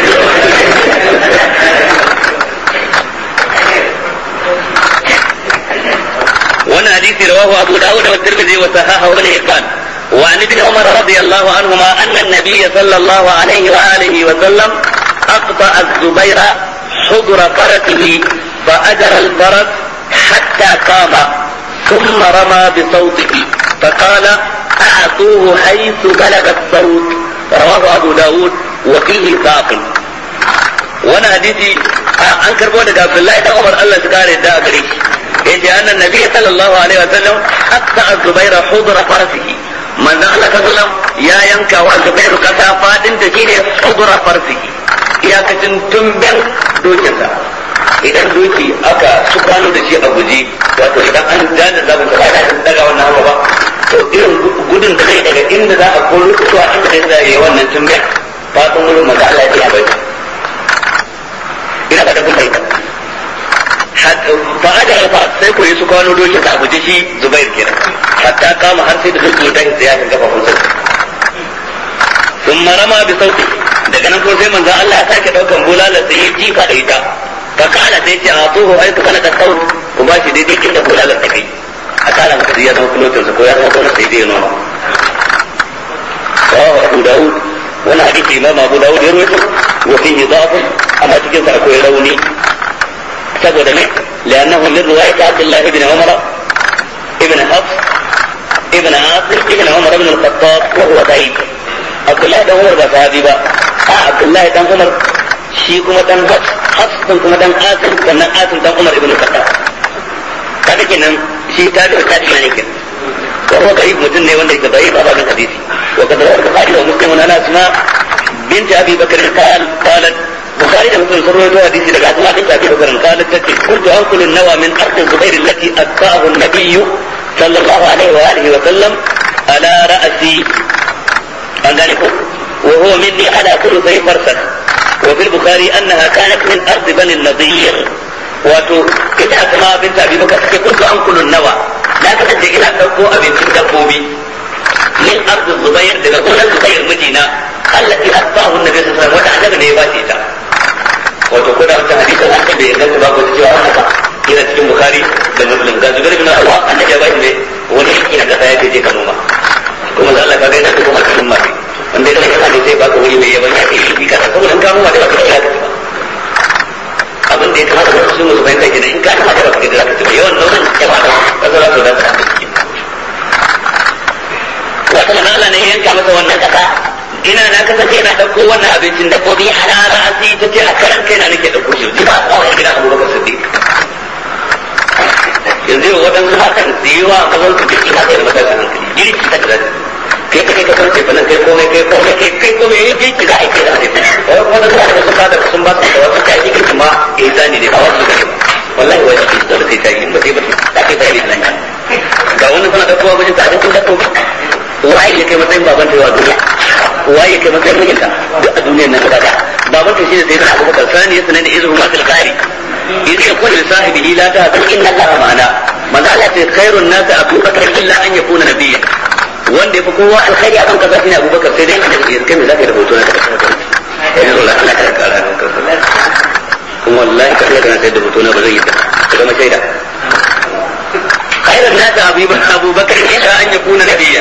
wannan hadisi rawahu abu dawud wa tirmidhi wa sahahahu ibn hibban وعن ابن عمر رضي الله عنهما أن النبي صلى الله عليه وآله وسلم أقطع الزبير حضر فرسه فأجر الفرس حتى قام ثم رمى بصوته فقال أعطوه حيث بلغ الصوت رواه أبو داود وفيه باطل وانا حديثي an karbo daga Abdullahi dan Umar Allah su kare da gare shi yace annan nabi sallallahu alaihi wa sallam hatta az-zubair hudra farsihi manzon Allah sallallahu ya yanka wa zubair kasa fadin da shine hudra farsihi iyakacin tumben dokinsa idan doki aka su kwano da shi a guji wato idan an jana zabin ka ba daga wannan hawa ba to irin gudun da zai daga inda za a koro zuwa inda zai yi wannan tumben fatan wurin manzo Allah ya bai ina da kun bai fa aja fa sai ko su kwano doki ka guje shi Zubair kenan hatta kama har sai da doki ta ya kan kafa kunsa ثم رمى بصوته daga nan ko sai manzo Allah ya sake daukan bulala sai ya jifa da ita fa kana sai ce a tuhu ai kana da saut ku ba shi daidai inda bulala ta kai a kala maka ya zama kulotin sa ko ya zama kuma sai dai noma rawahu Abu Dawud wani hadisi Imam Abu Dawud ya rawaito wa fihi dha'f amma cikin sa akwai rauni saboda ne لأنه من رواية عبد الله بن عمر ابن حفص ابن عاصم ابن عمر بن الخطاب وهو ضعيف Abdullahi dan Umar ba sahabi ba a Abdullahi dan Umar shi kuma dan Hafs din kuma dan Asim sannan Asim dan Umar ibn Khattab kaga kenan shi ta da ta da ne kenan ko ko kai mutum ne wanda yake bai ba da hadisi wa kada Bukhari da Muslim na Asma bint Abi Bakr qal qalat Bukhari da Muslim sun rawaito hadisi daga Asma bint Abi Bakr qalat tace kuntu anqulu an-nawa min ard Zubair allati atqahu an-nabiy sallallahu alaihi wa alihi wa sallam ala ra'si an gane ko wa huwa minni ala thuluthi farsakh wa fil bukhari annaha kanat min ard bani nadir wato ita asma bint abi bakar take kuntu an kulun nawa da ka tace ina dauko abincin dabbobi min ard zubair daga kullun zubair mijina allati asbahu annabi sallallahu alaihi wasallam wata annabi ne ya bace ta wato ko da wannan hadisin an da ya ganta ba ko cewa wannan ba ina cikin bukhari da muslim ga zubair bin awwa annabi ya bace ne wani ina da ya je ka noma kuma da Allah ka ga ina kuma cikin mafi wanda ya kasa ne sai baka wuri mai yawan ya kai shi ka saboda in ka noma da baka kira ka ba abin da ya kamata da su musu bayan kai in ka noma da baka kira ka ba yawan noman ya ba ka zo ka da ka wata mana Allah ne yanka masa wannan kasa ina na kasance ina dauko wannan abincin da kobi halara asi ta ce a karan kai na nake dauko shi ba tsawon gida Abubakar Siddiq yanzu yau waɗansu hakan da yi wa mazan su jiki haka da matasan hankali girki ta da kai ka kai ka san tefa nan kai komai kai komai kai kai komai yi girki za a yi kai da tefa wai kuma da kuma da su kada sun ba su da wasu kai girki ma eh zani ne ba wasu gane ba wallahi wai shi da sai ta yi ba sai ba ta kai ta yi nan ga wani suna da kowa bajin ta abincin da kuma waye ya kai matsayin baban ta yawa duniya waye ya kai matsayin mijinta duk a duniyar nan gaba baban ta shi ne sai da abubakar sani ya sanar da izinin masu alkhairi إذ يقول لصاحبه لا تهزن إن الله معنا من قال خير الناس أبو بكر إلا أن يكون نبيا wanda yafi kowa alkhairi akan kaza shine Abubakar sai dai kaje kai kai me zaka da hoto na ka eh wallahi Allah ka kara kuma wallahi ka kana sai da hoto na ba zai yi ka zama shaida خير الناس أبو بكر إلى أن يكون نبيا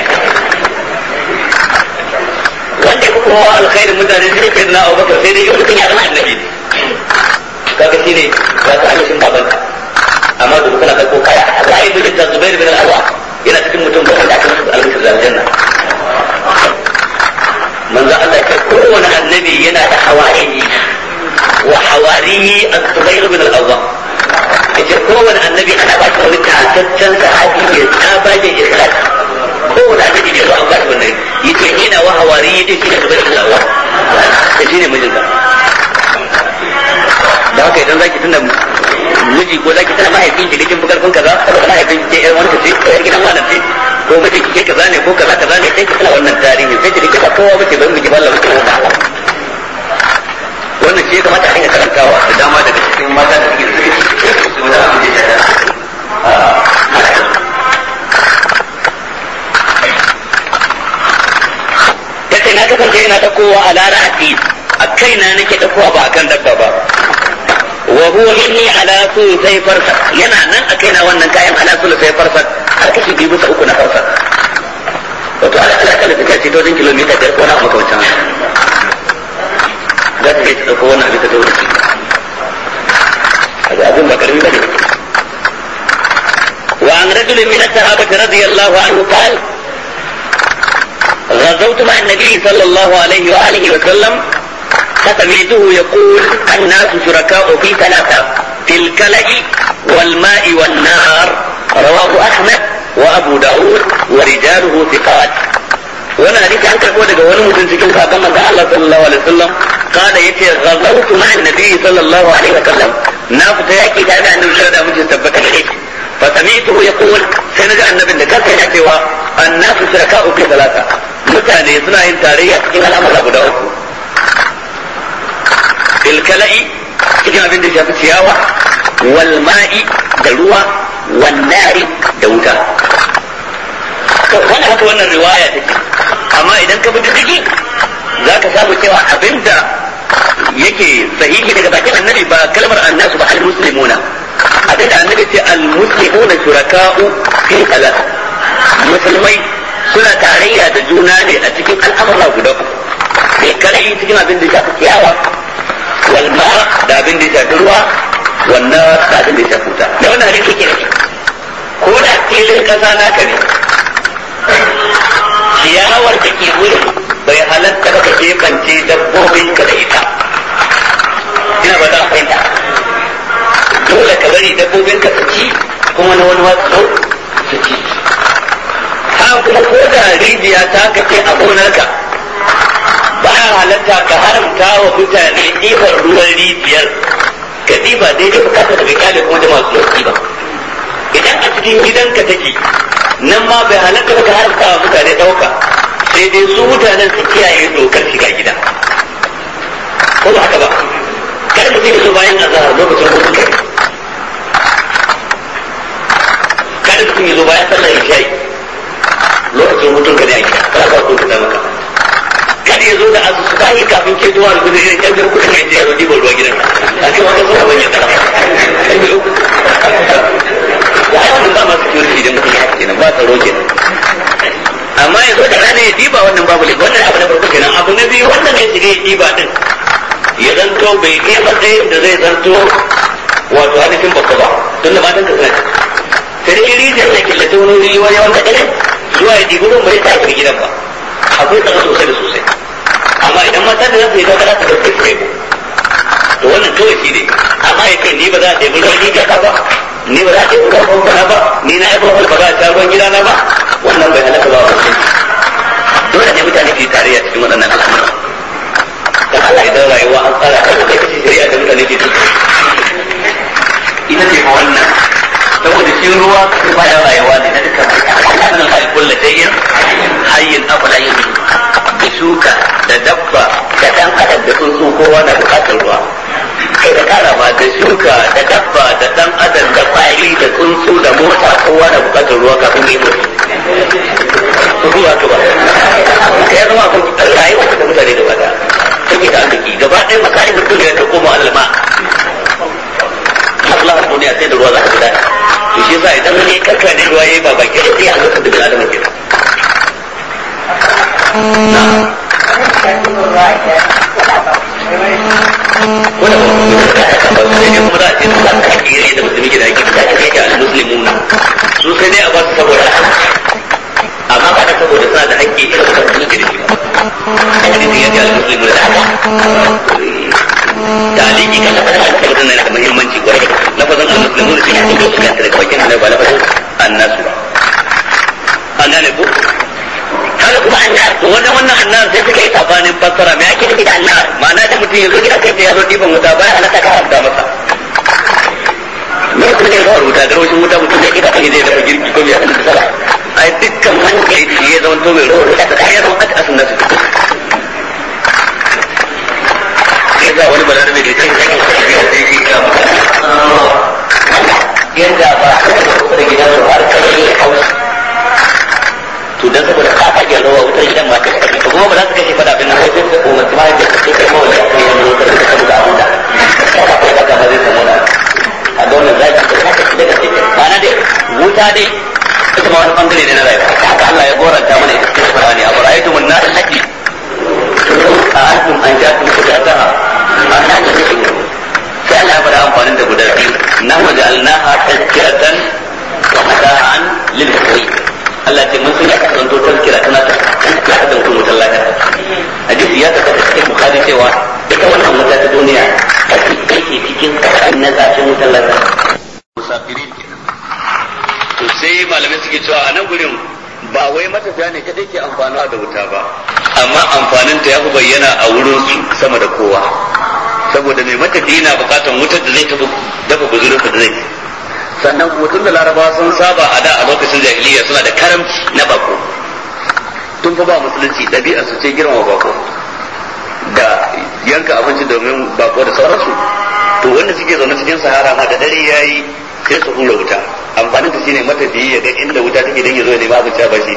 wanda ya kowa alkhairin mutane sai kai na Abu Bakar sai dai yau kan ya zama annabi kaga shine za ka halishin babanka amma da kana kai ko kaya Allah ya yi da Zubair bin Al-Awwa yana cikin mutum bakwai da aka musu albishir da aljanna manzo Allah ya kowane annabi yana da hawariyi wa hawariyi az-Zubair bin Al-Awwa yace kowane annabi ana ba shi wani tataccen sahabi ne tsabagen ikhlas kowane annabi ne ba an ba shi wannan yace ina wa hawariyi din shi ne Zubair bin Al-Awwa da shi ne mijinka da haka idan zaki tunda miji ko zaki tana mahaifin ki kin bukar kun kaza saboda mahaifin ki ɗan wani ce ko gidan wani ce ko miji ki kaza ne ko kaza kaza ne sai ki tana wannan tarihi sai ki rike ba kowa bace ban miji balla bace ba wannan ce kamata a hanyar karantawa da dama daga cikin mata da suke da suke su da abin da ya yace na kasance ina ta kowa a lara'ati a kaina nake ta kowa ba akan dabba ba wa huwa inni ala sai farsa yana nan a kaina wannan kayan ala sai farsa har kashi biyu bisa uku na farsa wato ala ala kala ta ce dozin kilomita biyar ko na makamancin za ta je ta ɗauko wannan abin ta zo da shi هذا أبو بكر من بني وعن رجل من الصحابة رضي الله عنه قال غزوت مع النبي صلى الله عليه وآله وسلم فسمعته يقول الناس شركاء في ثلاثة في الكلأ والماء والنار رواه أحمد وأبو داود ورجاله ثقات وانا حديث عن كربو daga wani mutum cikin sahabban manzo Allah sallallahu alaihi wasallam kada yace ghazawtu ma annabi sallallahu alaihi wasallam na fita yaki tare da annabi sallallahu alaihi wasallam tabbata da shi fa sami'tuhu yaqul sai naga annabin da kansa yana cewa annasu shuraka'u fi salata mutane suna yin tarayya cikin al'amura guda uku bil kala'i cikin abin da shafi ciyawa wal ma'i da ruwa wan nari da wuta to wannan haka wannan riwaya take amma idan ka bi diddigi za ka samu cewa abinda yake sahihi daga bakin annabi ba kalmar annasu ba al-muslimuna abinda annabi ce al-muslimuna shuraka'u fi salat musulmai suna tarayya da juna ne a cikin al'amura guda uku bai kalai cikin abin da shafi ciyawa wal ma da abin da shafi ruwa wannan da abin da shafi wuta da wannan hadisi ke da ko da filin kasa naka ne ciyawar da ke wurin bai halatta ba ka kebance dabbobin ka da ita ina ba za a fahimta dole ka bari dabbobin ka su ci kuma na wani wasu su ci ha kuma ko da rijiya ta kace a gonarka ba ya halatta ka haramta wa mutane ɗiban ruwan rijiyar ka ɗiba daidai bukatar da bai kyale kuma da masu yau ba idan a cikin gidanka take nan ma bai halatta ka haramta wa mutane ɗauka sai dai su mutanen su kiyaye dokar shiga gida ko ba haka ba kar mutum ya zo bayan azhar lokacin hutun kai kar mutum ya zo bayan sallar isha'i lokacin hutun ka ne a gida kana ba hutun ka maka kar ya zo da azu su bayi kafin ke zuwa da gudu irin kyan jar kudin mai ya zo dibar ruwa gidan a ce wata suna bayan tsara ya yi wannan ba masu security idan mutum ya haka kenan ba tsaro kenan amma ya zo da rana ya diba wannan babu ne wannan abu na farko kenan abu na biyu wannan ya shiga ya diba din ya zanto bai kai matsayin da zai zanto wato ainihin babba ba tun da matan ka suna sai dai rijiyar da killace wani wuri wani wanda ɗaya zuwa ya dibi ruwan bai ta gidan ba akwai tsaro sosai da sosai amma idan matan da za su yi ta kada ta ɗauke su kai to wannan kawai shi ne amma ya kai ni ba za a ɗebi ruwan rijiya ba ni ba za a ɗebi ruwan famfana ba ni na yi famfana ba za a sha ruwan gidana ba wannan bai halaka ba wa dole ne mutane ke tarayya cikin waɗannan al'amura da Allah idan rayuwa an tsara ta da kace shari'a da mutane ke ciki ita ce wannan saboda shi ruwa ba ya rayuwa ne na dukkan Allah na kai kullu shay'in hayyin afala yin bi shuka da dabba da dan adam da tsuntsu kowa na bukatar ruwa kai da kara ma da shuka da dabba da dan adam da kwari da tsuntsu da mota kowa na bukatar ruwa kafin yi ruwa ka ba ka ya zama kun rayuwa da mutane da bada take da arziki gaba ɗaya makarin mutum da ta koma alma Allah duniya sai da ruwa za ka guda to shi yasa idan wani karka da ruwa yayi ba baki da sai a ga da adam ke wanda ba mu da ka ba sai ne kuma da in ba ka kire da mutum ke da ake da kai da muslimuna su sai dai a ba su saboda amma ba da saboda suna da haƙƙi irin da su ke da shi ba hadisi ya ce al-muslimu da taliki kan lafazin al-muslimu na da muhimmanci kwarai lafazin al-muslimu sun yi cikin su kanta daga bakin annabi ba lafazin annasu ba an gane ko haka kuma annar to wannan wannan annar sai suka yi sabanin fassara me ake nufi da annar ma'ana da mutum yanzu gida kai ya zo ɗiban wuta ba ya halatta ka haramta masa me kuma ne ba wuta garwashin wuta mutum da ita kai zai dafa girki ko ya halatta sala ai dukkan wanda ya ce ya zama to mai rawar da ta kayar wata asin nasu ya sa wani balarabe da ya kai sai ya sai ya yanda ba a da gidan su har kai ya hausa to dan saboda ka kage rawa wutar gidan ma ta kake to kuma ba za su kashe fada bin nan sai su kuma su ma da su kai mawala ko yan wutar da su da abunda ka kai ka ba zai samu da a ga wannan zaki da haka shi daga sai ba na dai wuta dai ita ma wani bangare ne na rayuwa haka Allah ya goranta mana ita cikin Qur'ani a bara'aytu mun nar allati a antum an ja'tum fujataha an ta ce sai Allah ya fara amfanin da guda biyu na waja'alnaha tazkiratan wa mata'an lil muqim Allah ce mun sun ya kasanto tazkira tana ta ya ka mutum wutar lahira hadisi ya tabbata cikin bukhari cewa ita wannan wuta ta duniya take cikin kasan na zafin wutar lahira musafirin kenan to sai malamai suke cewa a nan gurin ba wai matafiya ne kadai ke amfanuwa da wuta ba amma amfanin ta ya fi bayyana a wurin su sama da kowa saboda mai matafiya na bukatan wutar da zai dafa guzurin da zai sannan hutun da larabawa sun saba a da a lokacin jahiliya suna da karamci na bako tun fa ba musulunci ɗabi'a su ce girmama bako da yanka abinci domin bako da sauransu to wanda suke zaune cikin sahara ma da dare yayi sai su hura wuta amfanin ta shine matafiyi ya ga inda wuta take dan ya zo ne babu ba shi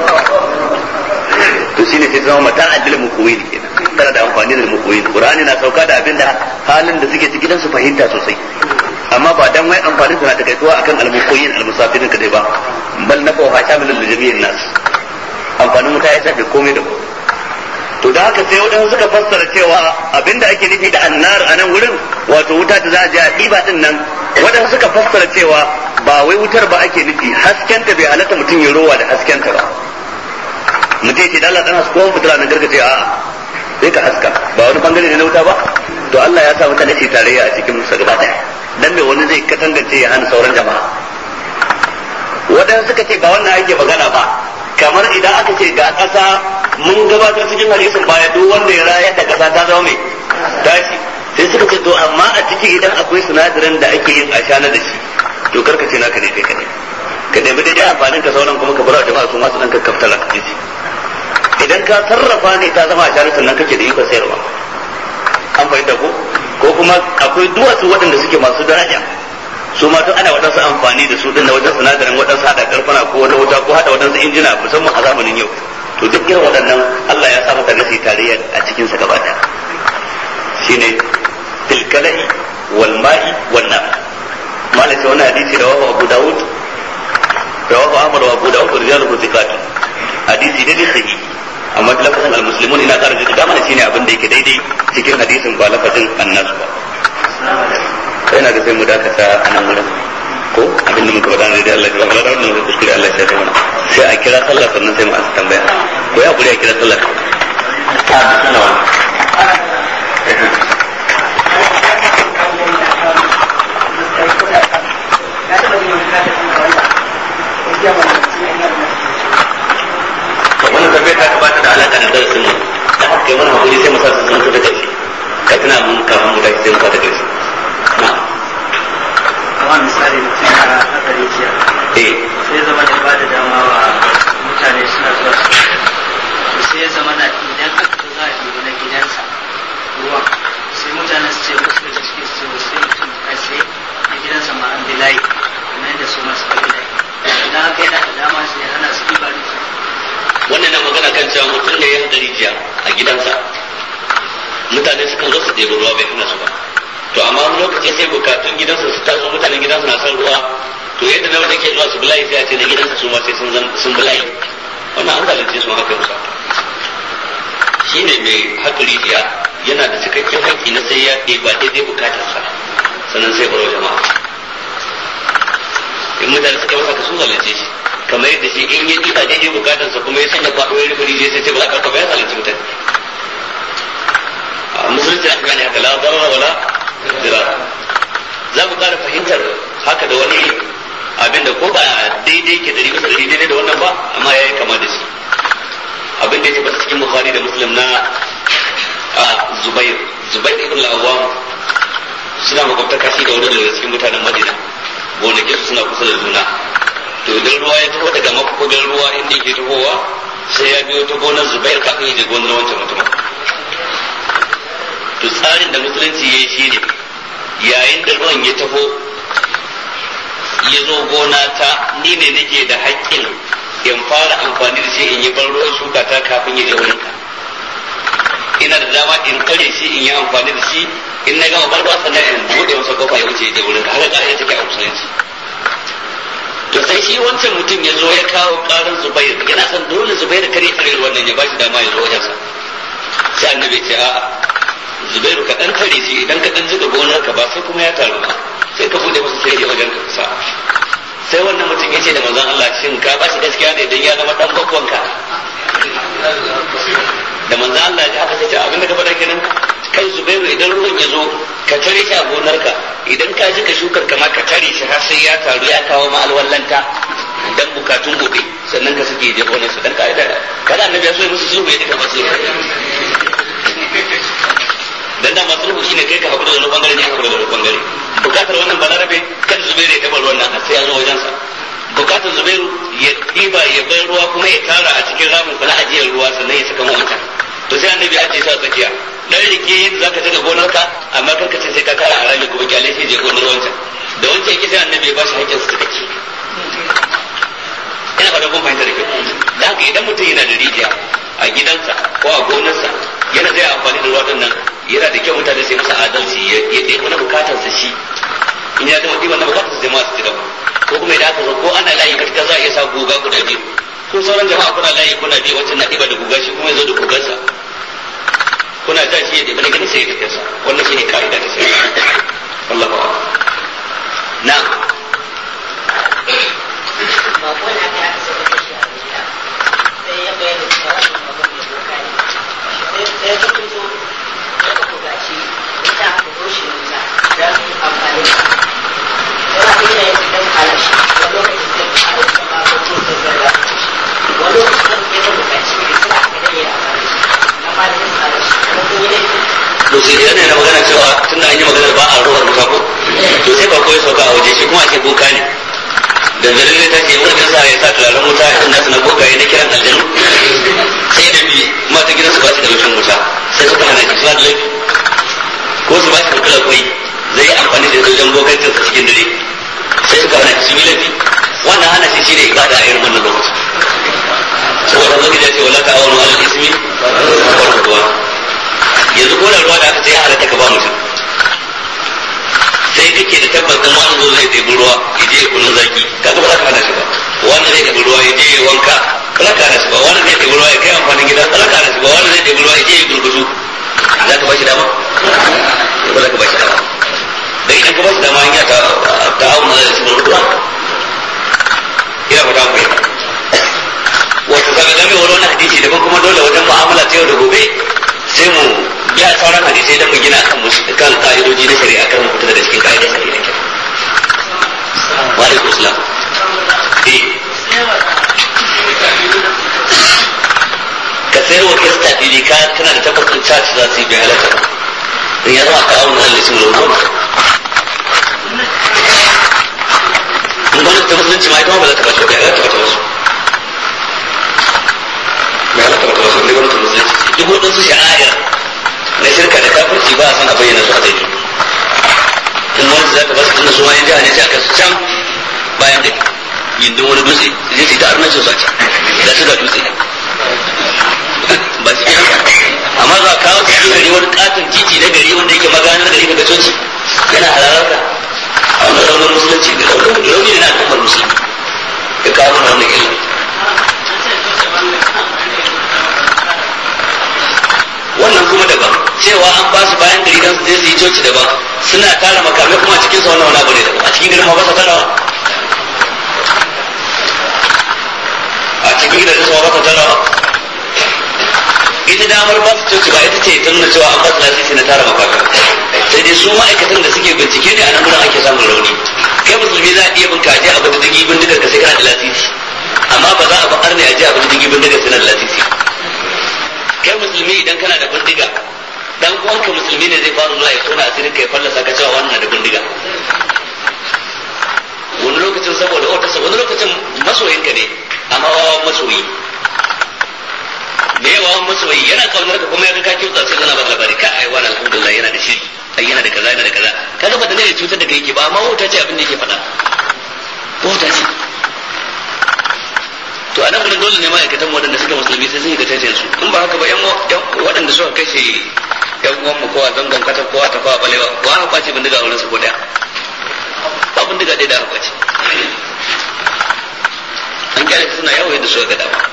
to shine sai zama mata addil mukuwin kenan tana da amfani da mukuwin qur'ani na sauka da abinda halin da suke ciki dan su fahimta sosai amma ba dan wai amfanin ta na takaituwa akan al-mukuwin al-musafirin kadai ba bal nafa wa shamilul jami'in nas amfanin wuta ya shafe komai da komai to da haka sai wadansu suka fassara cewa abinda ake nufi da annar a nan wurin wato wuta da za a je a ɗiba din nan wadansu suka fassara cewa ba wai wutar ba ake nufi haskenta bai halatta mutum ya rowa da haskenta ba mutum ce da Allah dan hasko fitila na gargaje a sai ka haska ba wani bangare ne na wuta ba to Allah ya sa mutane su tarayya a cikin musa gaba daya dan me wani zai katangance ya hana sauran jama'a wadansu suka ce ba wannan ake magana ba kamar idan aka ce ga ƙasa mun gabatar cikin hadisin baya duk wanda ya rayar da ƙasa ta zama mai tashi sai suka ce to amma a ciki idan akwai sinadarin da ake yin ashana da shi to karka ce naka ne kai kadai ka nemi dai amfanin ka sauran kuma ka bar jama'a su masu dan kakkafta la kaji idan ka sarrafa ne ta zama ashana sannan kake da ikon sayarwa an fahimta ko ko kuma akwai duwatsu waɗanda suke masu daraja su ma duk ana waɗansu amfani da su din na wajen sinadarin waɗansu haɗa karfana ko wani wuta ko haɗa waɗansu injina musamman a zamanin yau to duk irin waɗannan Allah ya sa maka nasi tarayya a cikin sa gaba ɗaya shine tilkalai wal ma'i wan nar malaka wani hadisi da wahu Abu Dawud rawahu Ahmad wa Abu Dawud rijaluhu thiqat hadisi dai sahihi amma lafazin al-muslimun ina ƙara jika mana shine abin da yake daidai cikin hadisin ba lafazin annasu ba yana da sai mu dakata a nan wurin ko abin da muka faɗa ne da Allah ya ba da wannan da kuskure Allah ya mana sai a kira sallah sannan sai mu ansa tambaya ko ya buri a kira sallah wannan tambaya ta gabata da alaƙa da darasin mu da haka kai mana hakuri sai mu sa su zama ta karshe ka tuna mun kafin mu tashi sai mu sa ta karshe kamar misali mutum ya haka rijiya eh sai ya zama da ba da dama wa mutane suna zuwa su sai ya zama na idan akan cewa mutum ne ya haɗa rijiya a gidansa mutane sukan zo su ɗebi ruwa bai hana su ba to amma wani lokaci sai bukatun gidansa su taso mutanen gidansa na son ruwa to yadda na wanda ke zuwa su bulayi sai a ce na gidansa su ma sai sun bulayi wannan an zalunce su haka musa shi ne mai haka rijiya yana da cikakken haƙƙi na sai ya ɗeba daidai bukatarsa sannan sai baro jama'a in mutane suka masa ka sun zalunce shi kamar yadda shi in ya ɗiba daidai bukatarsa kuma ya sanya kwaɗo ya rufe rijiya sai ce ba za ka ya zalunci mutane a musulunci aka gane haka la darara wala dirar za mu ƙara fahimtar haka da wani abin da ko ba daidai ke dari bisa dari daidai da wannan ba amma ya yi kama da shi abin da ya tabbata cikin bukhari da muslim na zubair zubair ibn al-awwam suna makwabtaka shi da wurin daga cikin mutanen madina gonakin su suna kusa da juna to idan ruwa ya taho daga mafukugan ruwa inda yake tahowa sai ya biyo ta gonar zubair kafin ya je gonar wancan mutumin to tsarin da musulunci ya yi shi ne yayin da ruwan ya taho ya zo gona ta ni ne nake da haƙƙin in fara amfani da shi in yi ban ruwan shuka ta kafin ya je wurinka ina da dama in kare shi in yi amfani da shi in na gama barba sannan in buɗe masa kofa ya wuce ya je wurinka haka ƙa'ida take a musulunci to sai shi wancan mutum ya zo ya kawo ƙarin zubair yana son dole zubair kare tare wannan ya ba shi dama ya zo wajensa sai annabi ce a'a zubairu ka dan tare shi idan ka dan jiga gonar ka ba sai kuma ya taru ba sai ka bude masa sai ya wajen ka kusa sai wannan mutum ya ce da manzon Allah shin ka ba shi gaskiya ne idan ya zama dan bakwan ka da manzon Allah ya haka sai ce abinda ka faɗa kenan kai zubairu idan ruwan ya zo ka tare shi a gonar ka idan ka ji ka shukar ka ma ka tare shi har sai ya taru ya kawo ma alwallanta dan bukatun gobe sannan ka suke je gonar su dan ka'ida kada annabi ya so musu sulhu ya dika masu dan da masu rubu shine kai ka hakura da wani bangare ne hakura da wani bangare bukatar wannan balarabe kan zubairu ya taɓa ruwan nan har sai ya zo wajensa bukatar zubairu ya ɗiba ya bai ruwa kuma ya tara a cikin ramin kula ajiyar ruwa sannan ya saka wancan to sai annabi ya ce sa tsakiya dan rike zaka daga gonarka amma kanka ce sai ka kara a rami kuma kyale sai je gonar wancan da wancan yake sai annabi ya bashi hakkin su cikakke ina fata kun fahimta da kyau da haka idan mutum yana da rijiya a gidansa ko a gonarsa yana zai amfani da ruwa nan yana da kyau mutane sai masa adalci ya ɗaya wani bukatarsa shi in ya gama ɗiban na bukatarsa sai masu ci gaba ko kuma idan aka zo ko ana layi katika za a iya sa guga guda biyu ko sauran jama'a kuna layi kuna biyu wancan na ɗiba da guga shi kuma ya zo da gugarsa kuna ja shi ya ɗiba da gani sai ya tafi sa wannan shi ne ka'ida ta sai Allah ba na ba ko na ta aka saka shi a gida sai ya bayyana cewa wannan babban mai doka ne sai sai ya fito ya ka bugaci ita ka rushe wuta don amfani da yana kuma ya dan halashi wani lokacin sai ka halashi ma ko ko da zarra wani lokacin sai ka bugaci ne suna aka dai ya amfani amma da ya halashi kuma kun yi laifi to sai idan yana magana cewa tunda an yi maganar ba a ruwan wuta ko to sai ba ko ya sauka a waje shi kuma ake boka ne da zarin ne ta ce wurin sa ya sa turaren wuta irin nasu na bokaye na kiran aljanu sai da bi mata gidansu ba su da rufin wuta sai suka hana shi suna da laifi ko su ba shi kula kwai zai yi amfani da wajen bokancin sa cikin dare sai suka hana shi sun yi laifi wannan hana shi shi ne ibada a irin wannan lokacin saboda zai ya ce wala ta'awanu alal ismi wal udwan yanzu ko da ruwa da aka ce ya halatta ka ba mutum sai kake da tabbas din wani zo zai ɗebi ruwa ya je kunun zaki kaga ba za ka hana shi ba wani zai ɗebi ruwa ya je ya wanka ba za ka hana shi ba wani zai ɗebi ruwa ya kai amfanin gida ba za ka hana shi ba wani zai ɗebi ruwa ya je ya gurguzu za ka ba shi dama ba za ka ba shi dama da idan ka ba shi dama in ya ta ta auna da shi gurgudu ina fata ku yi wato kaga game wani wani hadisi daban kuma dole wajen mu'amala ta yau da gobe sai mu ya sauran hadisai da mu gina kan musu kan ka'idoji na shari'a kan mu fita daga cikin ka'idar shari'a ke wa alaikum assalam eh ka sayar wa kirista fili ka kana da tabbacin church za su yi bai halatta ba in ya zama ka auna halittin lorona in gwamnati ta musulunci ma ita ma ba za ta bace bai halatta ba ta wasu bai halatta ba ta wasu ne gwamnati musulunci duk waɗansu sha'a'ir na shirka da kafirci ba a san a bayyana su a daidai in wani za ta basu tunda su ma yan jiha ne sai aka su can bayan da gindin wani dutse zai ce ta arnacin su a can da su ga dutse katin titi na gari wanda yake maganar gari daga coci yana halalar ka a wannan raunin musulunci da rauni ne na al'ummar musulmi ya kawo mana wannan illa wannan kuma daban cewa an ba su bayan gari don su je su yi coci daban suna tara makamai kuma a cikin sa wannan wani abu ne daban a cikin garin ma ba sa tarawa a cikin gidajen sa ba sa tarawa ita damar ba su coci ba ita ce ta nuna cewa an ba su lasisi na tara makamai sai dai su ma'aikatan da suke bincike ne a nan gurin ake samun rauni kai musulmi za a iya bin kaje a bata digi bindigar ka sai kana da lasisi amma ba za a ba arne a je a bata digi bindigar sai na da lasisi kai musulmi idan kana da bindiga dan uwanka musulmi ne zai fara zuwa ya tona asirin ka ya fallasa ka cewa wannan da bindiga wani lokacin saboda wata wani lokacin masoyinka ne amma wawan masoyi da yawa masoyi yana kaunar ka kuma ya ga ka kyauta sai kana ba labari ka ai wani alhamdulillah yana da shiri ai yana da kaza yana da kaza kaga ba da ne cutar da kai yake ba amma wauta ce abin da yake faɗa wauta ce to anan gurin dole ne ma'aikatan waɗanda suka musulmi sai sun yi gatajen su in ba haka ba yan waɗanda suka kashe yan uwan mu kowa zangon kata kowa ta kowa balewa wa aka kwace bindiga a wurin su ko daya ba bindiga ɗaya da aka kwace an kyale su suna yawo yadda suka ga dama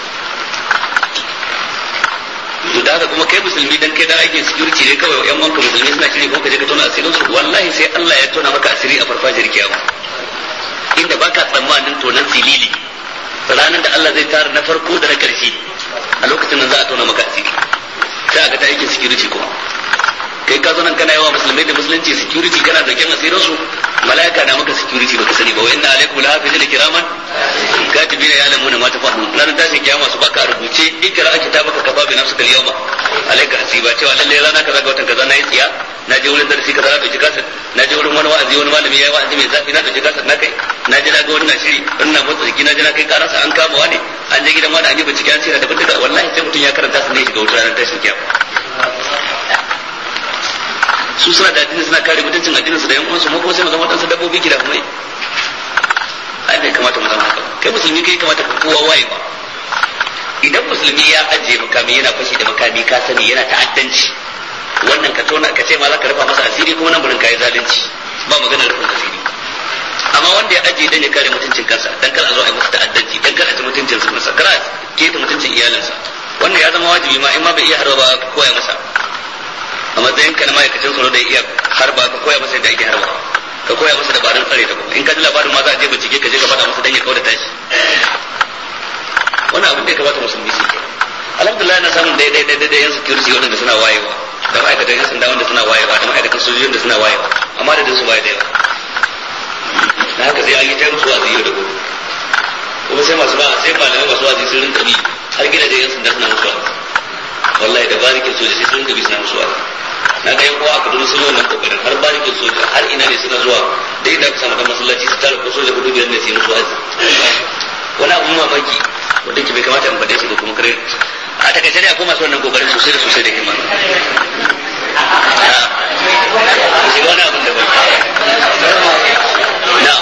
to da haka kuma kai musulmi dan kai da ake security ne kawai yan wanka musulmi suna shiri kuma ka je ka tona asirin su wallahi sai Allah ya tona maka asiri a farfajiyar kiyama inda baka tsammanin tonan silili ranar da Allah zai tara na farko da na karshe a lokacin nan za a tona maka asiri sai a ga ta aikin security kuma kai ka zo nan kana yawa musulmai da musulunci security kana dauken asirin su malaika na maka security baka sani ba wa inna alaikum lahafizina kiraman katibina ya lamuna ma tafahu ranar tashin kiyama su baka rubuce ikra kitabaka kafa bi nafsika al-yawma alayka hasiba cewa lalle rana kaza ga watan kaza na yi tsiya na je wurin darasi kaza na dauki kasar na je wurin wani wa'azi wani malami yayi wa'azi mai zafi na dauki kasar na kai na je na ga wannan shiri wannan motsa jiki na je na kai karasa an kama wani an je gidan wani an yi bincike an ce da bindiga wallahi sai mutum ya karanta su ne shiga wutar ranar tashin kiyama su suna da addini suna kare mutuncin addinin su da yan uwansu mu kuma sai mu zama wadansu dabbobi gida kuma ai bai kamata mu zama haka kai musulmi kai kamata ka kowa waye ba idan musulmi ya ajiye makami yana fashi da makami ka sani yana ta'addanci wannan ka tona ka ce ma za ka rufa masa asiri kuma nan burin kai zalunci ba maganar rufin asiri amma wanda ya ajiye dan ya kare mutuncin kansa dan kar a zo a yi masa ta'addanci dan kar a ci mutuncin sa masa kar a keta mutuncin iyalinsa wannan ya zama wajibi ma in ma bai iya harba ba ka koya masa a matsayin ka na ma'aikacin tsaro da iya harba ka koya masa yadda ake harba ka koya masa dabarun tsare ta kuma in ka ji labarin ma za a je bincike ka je ka faɗa masa dan ya kauda tashi wannan abin da ya kamata musulmi su ke alhamdulillah na samun daidai daidai da yan security wanda suna wayewa da ma'aikatan yan sanda wanda suna wayewa da ma'aikatan sojojin da suna wayewa amma da su baya da yawa na haka sai an yi ta musu wazi yau da gobe kuma sai masu ba sai malamai masu wazi sun rinka bi har gidajen yan sanda suna musu wazi wallahi da barikin soja sai sun rinka bi suna musu wazi na ga yan uwa a kaduna sun yi wannan kokarin har barikin soja har ina ne suna zuwa da inda aka samu masallaci su tara ko soja hudu biyar ne su yi musu wazi wani abun mamaki wanda ke bai kamata in faɗe su ba kuma kare a takaice dai akwai masu wannan kokarin sosai da sosai da himma shiga wani abun da ba na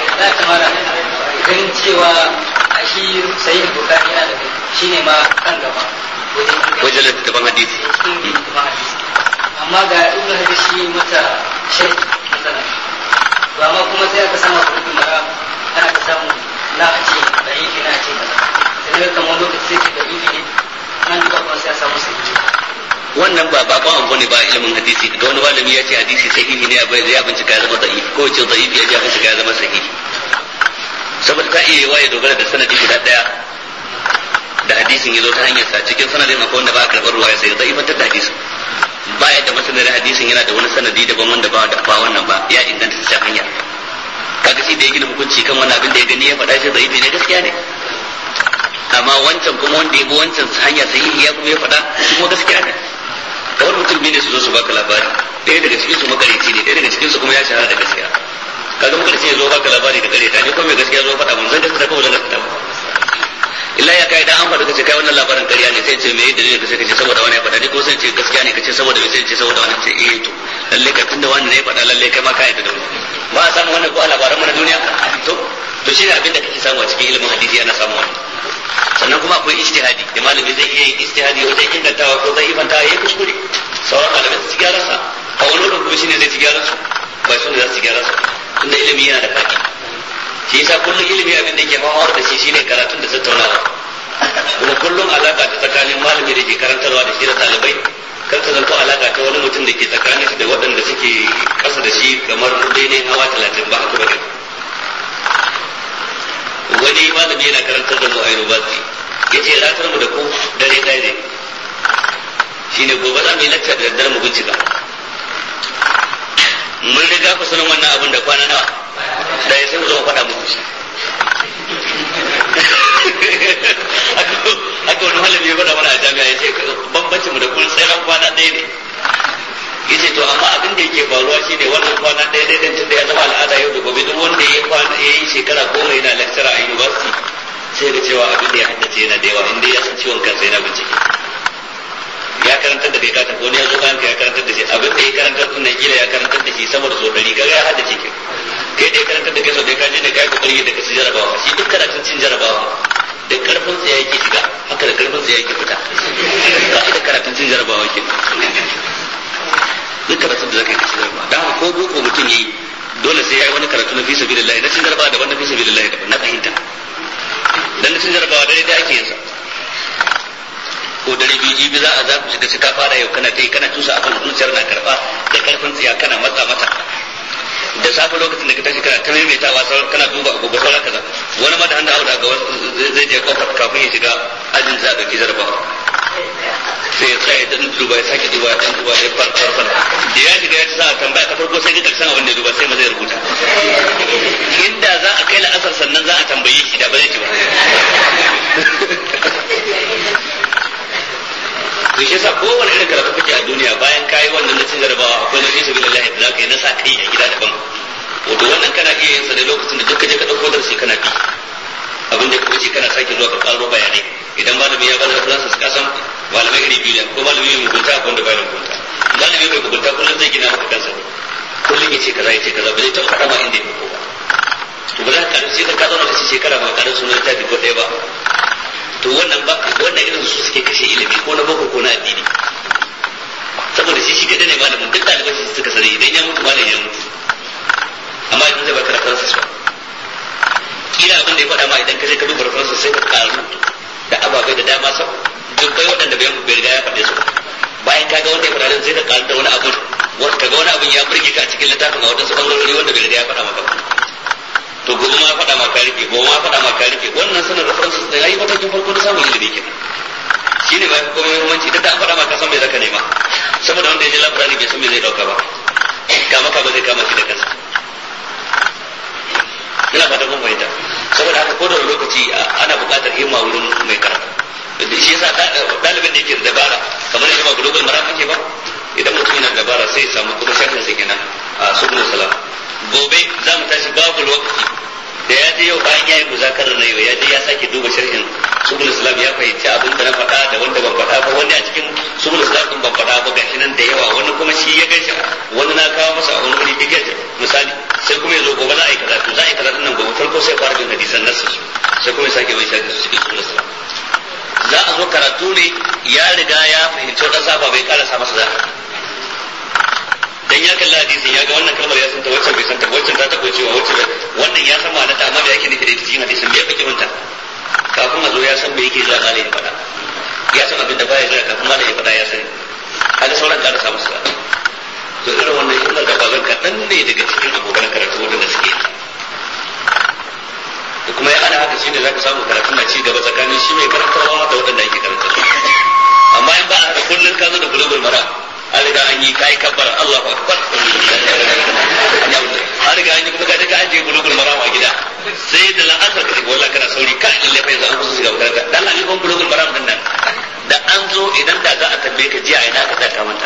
ganin cewa a shi sayin bukari yana da shi ne ma kan gaba wajen littattafan hadisi cikin littattafan hadisi amma ga ibn hajar shi mata sharhi matsala ba ma kuma sai aka samu kurkun mara ana ka samu na a ce da yake na ce kaza sai daga kamar lokaci sai ce da yake ne nan duba kuma sai a samu sahihi wannan ba bakon abu ne ba ilimin hadisi da wani malami ya ce hadisi sahihi ne bai ya bincika ya zama da'if ko ce da'if ya ji bincika ya zama sahihi saboda ta iya yawa ya dogara da sanadi guda daya da hadisin ya zo ta hanyar sa cikin sanadin akwai wanda ba a karɓar ruwa ya sai za'ifantar da hadisin baya da masanar hadisin yana da wani sanadi daban wanda ba da ba wannan ba ya inganta ta hanya kaga shi da ya gina hukunci kan wannan abin da ya gani ya faɗa shi da'ifi ne gaskiya ne amma wancan kuma wanda ya bi wancan hanya sahihi ya kuma ya faɗa shi kuma gaskiya ne kawai mutum biyu ne su zo su baka labari ɗaya daga cikin su makarici ne ɗaya daga cikin su kuma ya shahara da gaskiya kaga makarici ya zo baka labari da kare ta ne kuma mai gaskiya zo faɗa mun zan gaskiya ko zan gaskiya ba illa ya kai da an faɗa kace kai wannan labarin ƙarya ne sai ce me yi dalilin ka sai kace saboda wani ya faɗa ni ko sai ce gaskiya ne kace saboda me sai ce saboda wani ce eh to lalle ka tunda wani ne ya faɗa lalle kai ma ka yadda da wani ba a samu wannan ko a labaran mu na duniya to to shine abin da kake samu a cikin ilimin hadisi ana samu wannan sannan kuma akwai ijtihadi da malami zai iya yin ijtihadi wajen ingantawa ko zai ibanta yayi kuskure sauran malamai su ci gyaran sa a wani wurin kuma shine zai ci gyaran su ba su ne za su ci gyaran su tunda ilimi yana da faɗi shi yasa kullum ilimi abin da ke fama da shi shine karatun da tattaunawa kuma kullum alaka ta tsakanin malami da ke karantarwa da shi da ɗalibai kar ta zanto alaka ta wani mutum da ke tsakanin shi da waɗanda suke ƙasa da shi kamar daidai hawa talatin ba haka ba wani malami yana karantar da mu a university ya ce ratar mu da ku dare ɗaya ne shine gobe za mu yi lacca da daddare mu bincika mun riga ku sanin wannan abin da kwana nawa da ya sai mu zo mu faɗa muku shi haka wani malami ya faɗa mana a jami'a ya ce bambanci mu da kun tseren kwana ɗaya ne ya ce to amma abin da yake faruwa shi ne wannan kwana ɗaya ɗaya ɗin tunda ya zama al'ada yau da gobe duk wanda ya kwana ya yi shekara goma yana lecturer a university sai ga cewa abin da ya haddace yana da yawa inda ya san ciwon kansa yana bincike ya karantar da kai ka tafi wani ya zo bayan ka ya karantar da shi abin da ya karantar din nan kila ya karantar da shi sama da so dari kaga ya haddace ke kai da ya karantar da kai so dai ka je ne kai kokari da kaci jarabawa shi duk karatun cin jarabawa da karfin sa yake shiga haka da karfin sa yake fita ba da karatun cin jarabawa ke duk karatun da zaka yi kaci jarabawa dan ko boko mutum yayi dole sai yayi wani karatu na fi sabilillah na cin jarabawa daban na fi sabilillah daban na fahimta dan na cin jarabawa dai dai ake yin sa ko dare biyu jibi za a za ku shiga ka fara yau kana kai kana tusa abin zuciyar na karba da karfin tsiya kana matsa mata da safe lokacin da ka tashi kana ta maimaitawa kana duba agogo sauran kaza wani ma da hannu auda ga zai je kofar kafin ya shiga ajin za a dauki jarabawa sai ya tsaya dan duba ya sake duba dan duba ya far far far da ya shiga ya ci sa tambaya ta farko sai ga karshen abin da ya duba sai ma zai rubuta inda za a kai la'asar sannan za a tambaye shi da ba zai ci ba to shi yasa kowane irin karatu kake a duniya bayan kayi wannan na cin jarabawa akwai na fi sabilillahi da zaka yi na sa kai a gida daban wato wannan kana iya yin sa ne lokacin da duka je ka dauko darasi kana bi abin da kuka ce kana sake zuwa ka karo bayanai idan malami ya bada references ka san malamai iri biyu ne ko malami mai mugunta ko wanda bai da mugunta malami mai mugunta kullum zai gina maka kansa ne kullum ya ce kaza ya ce kaza ba zai taɓa faɗa ma inda ya ko ba to ba za ka karu sai ka zauna da shi shekara ba karu sunan littafi ko ɗaya ba to wannan ba wannan irin su suke kashe ilimi ko na boko ko na addini saboda shi shi kadai ne malamin duk ɗaliban shi suka sani idan ya mutu malam ya mutu amma idan zai baka references ba kila abin da ya faɗa ma idan ka je ka duba references sai ka karu da ababai da dama sau dubbai waɗanda bai bai riga ya faɗe su bayan ka ga wanda ya faɗa sai ka karu da wani abu wanda ka ga wani abin ya burge ka a cikin littafin a wadansu bangarori wanda bai riga ya faɗa maka ba to gobe ma faɗa ma ka rike gobe ma faɗa ma ka rike wannan sanin references da yayi matakin farko da samun ilimi kenan shine ba kuma muhimmanci da an faɗa ma ka san me zaka nema saboda wanda ya je labarari bai san me zai dauka ba kama ka ba zai kama shi da kansa ina fata kun fahimta saboda haka ko da wani lokaci ana buƙatar himma wurin mai karatu shi yasa ɗalibin da yake da dabara kamar yadda ba global maram ake ba idan mutum yana da dabara sai ya samu kuma shafin sa kenan a subul salam gobe za mu tashi babu lokaci da ya je yau bayan ya yi muzakarar na yau ya je ya sake duba sharhin subul islam ya fahimci abin da na faɗa da wanda ban faɗa ba wani a cikin subul islam din ban faɗa ba gashi nan da yawa wani kuma shi ya gaishe wani na kawo masa a wani wuri ya gaishe misali sai kuma ya zo gobe za a yi kaza to za a yi kaza din nan gobe farko sai fara bin hadisan nasu sai kuma ya sake bai sharhin su cikin subul islam za a zo karatu ne ya riga ya fahimci wadansu saba bai karasa masa za dan ya kalli hadisin ya ga wannan kalmar ya santa wacce bai santa wacce ta tabo cewa wacce bai wannan ya san ma'ana ta amma da yake nufi da ita cikin hadisin bai fake manta kafin a zo ya san me yake zuwa malai ya faɗa ya san abin da baya zuwa kafin malai ya faɗa ya sani kaga sauran ka rasa musu to irin wannan shi da bazan kaɗan ne daga cikin abokan karatu wanda suke yi da kuma ya ana haka shine zaka samu karatun na ci gaba tsakanin shi mai karantarwa da waɗanda ake karantarwa amma in ba a haka kullum ka zo da bulugul mara an riga an yi kai kabbar Allahu akbar an riga an yi kuma kaje ka ajiye bulugul maram a gida sai da la'asar ka wala kana sauri ka lalle fa yanzu an kusa shiga makaranta dan an yi kon bulugul maram din nan da an zo idan da za a tambaye ka jiya ina ka tsaka manta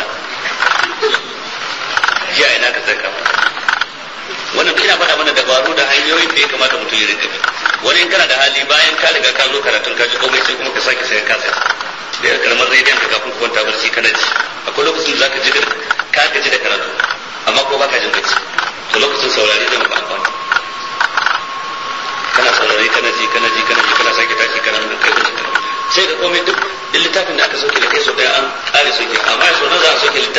jiya ina ka tsaka manta wannan ina faɗa mana dabaru da hanyoyin da ya kamata mutum ya rinka bi wani in kana da hali bayan ka riga ka zo karatun ka ji komai sai kuma ka sake sai ka sai da karamar rediyon ka kafin kwanta barci kana ji akwai lokacin da zaka ji da ka gaji da karatu amma ko baka jin bacci to lokacin saurari zai maka amfani kana saurari kana ji kana ji kana ji kana sake tashi kana nan kai sai ka komai duk duk littafin da aka soke da kai so daya an kare soke amma so na za a soke littafin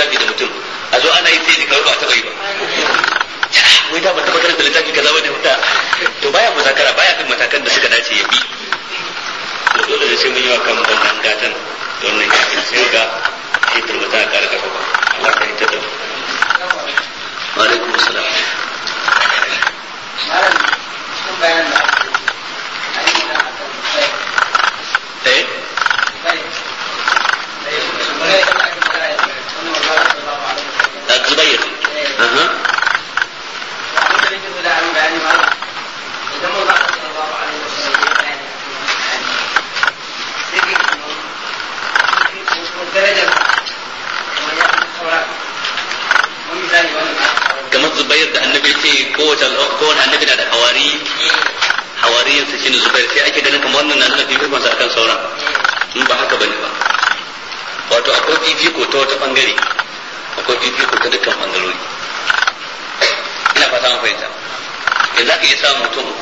darajar kamar ya fi sauran wani misali wani kamar zubair da annabi ce kowace kowane annabi na da hawari hawariyin sa shine zubair sai ake ganin kamar wannan na nuna fifikon sa akan sauran in ba haka bane ba wato akwai fifiko ta wata bangare akwai fifiko ta dukkan bangarori ina fata mun fahimta in za ka iya samun mutum uku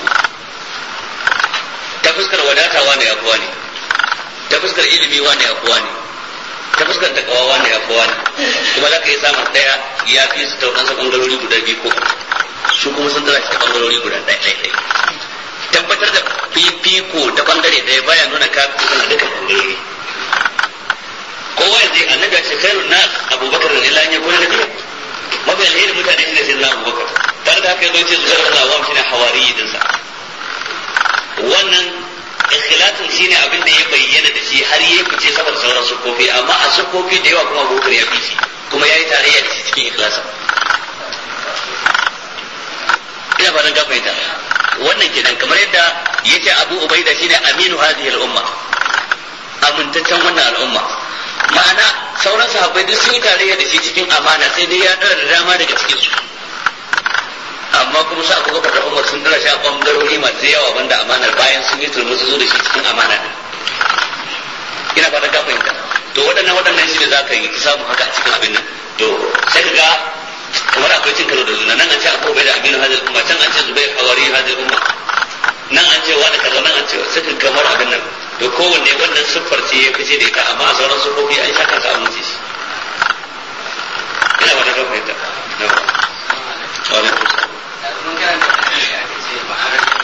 ta fuskar wadata wane ya fi wani ta fuskar ilimi wane ya fi wani ta fuskar takawa wane ya fi wani kuma za ka iya samun ɗaya ya fi su ta wadansu bangarori guda biyu ko su kuma sun tsara shi ta bangarori guda ɗaya ɗaya ɗaya tabbatar da fifiko ta bangare ɗaya baya nuna ka fi kusan dukkan bangarori kowa ya zai annabi ya ce khairun nas abubakar da ila ya gona da biyu mafi alheri mutane shi ne sai na abubakar tare da haka ya zo ce zuwa da awam shine hawari dinsa wannan ikhlasin shine abin da ya bayyana da shi har yayi fice saboda sauran sukofi amma a sukofi da yawa kuma abubakar ya fi shi kuma yayi tarayya da shi cikin ikhlasin ina fatan ka fahimta wannan kenan kamar yadda yace Abu Ubaida shine aminu hadhihi al-umma amintaccen wannan al'umma ma'ana sauran sahabbai duk sun yi tarayya da shi cikin amana sai dai ya dara da dama daga cikin su amma kuma su aka gaba da Umar sun dara shi a bangarori masu yawa banda amanar bayan sun yi turmusu zo da shi cikin amana ina fatan ka fahimta to waɗannan waɗannan shi da za ka yi samu haka a cikin abin nan to sai ka ga kamar akwai cin karo da juna nan an ce abu bai da aminu hadil umma can an ce zubair hawari hadil umma nan an ce wani kaza nan an ce suka kamar abin nan to kowanne wannan siffar ce ya fice da ita amma a sauran siffofi an sha kansa an wuce shi ina ba da kan fahimta na ba wani kusa mun karanta da shi aka ce ba a rage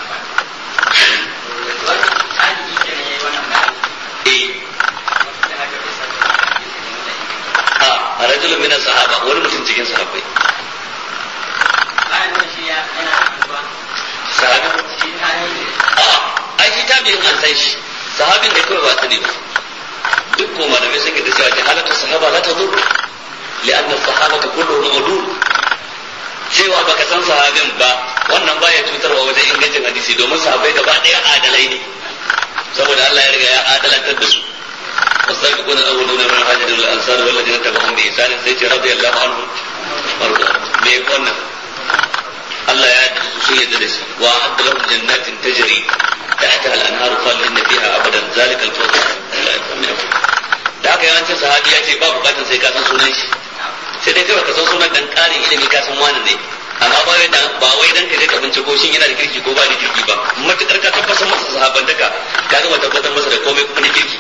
wani tabi'i ke ne wannan bayani eh da haka bai san da ake ne da a rajulun min sahaba wani mutum cikin sahabbai bayan nan shi ya yana abuwa sahabi shi ta ne a ai shi tabi'in an san shi sahabin da kawai ba sani ba duk ko malamai sun yi da cewa jahalatu sahaba la tadur لأن الصحابة كلهم عدول cewa baka san sahabin ba wannan baya cutarwa wajen ingancin hadisi domin sahabbai gaba ɗaya adalai ne saboda Allah ya riga ya adalantar da su والسابقون الأولون من المهاجرين والأنصار والذين تبعهم بإحسان سيدي رضي الله عنهم وارضوا me wannan Allah ya sun yadda da shi wa adda lahum jannatin tajri tahtaha al-anharu khalidin fiha abadan zalika al-fawz da haka yawancin sahabi ya ce ba bukatan sai ka san sunan shi sai dai kai ka san sunan dan karin ilimi ka san wani ne amma ba wai dan ba wai dan ka je ka binciko shin yana da kirki ko ba da kirki ba matukar ka tabbatar masa sahabantaka ka gama tabbatar masa da komai kuma na kirki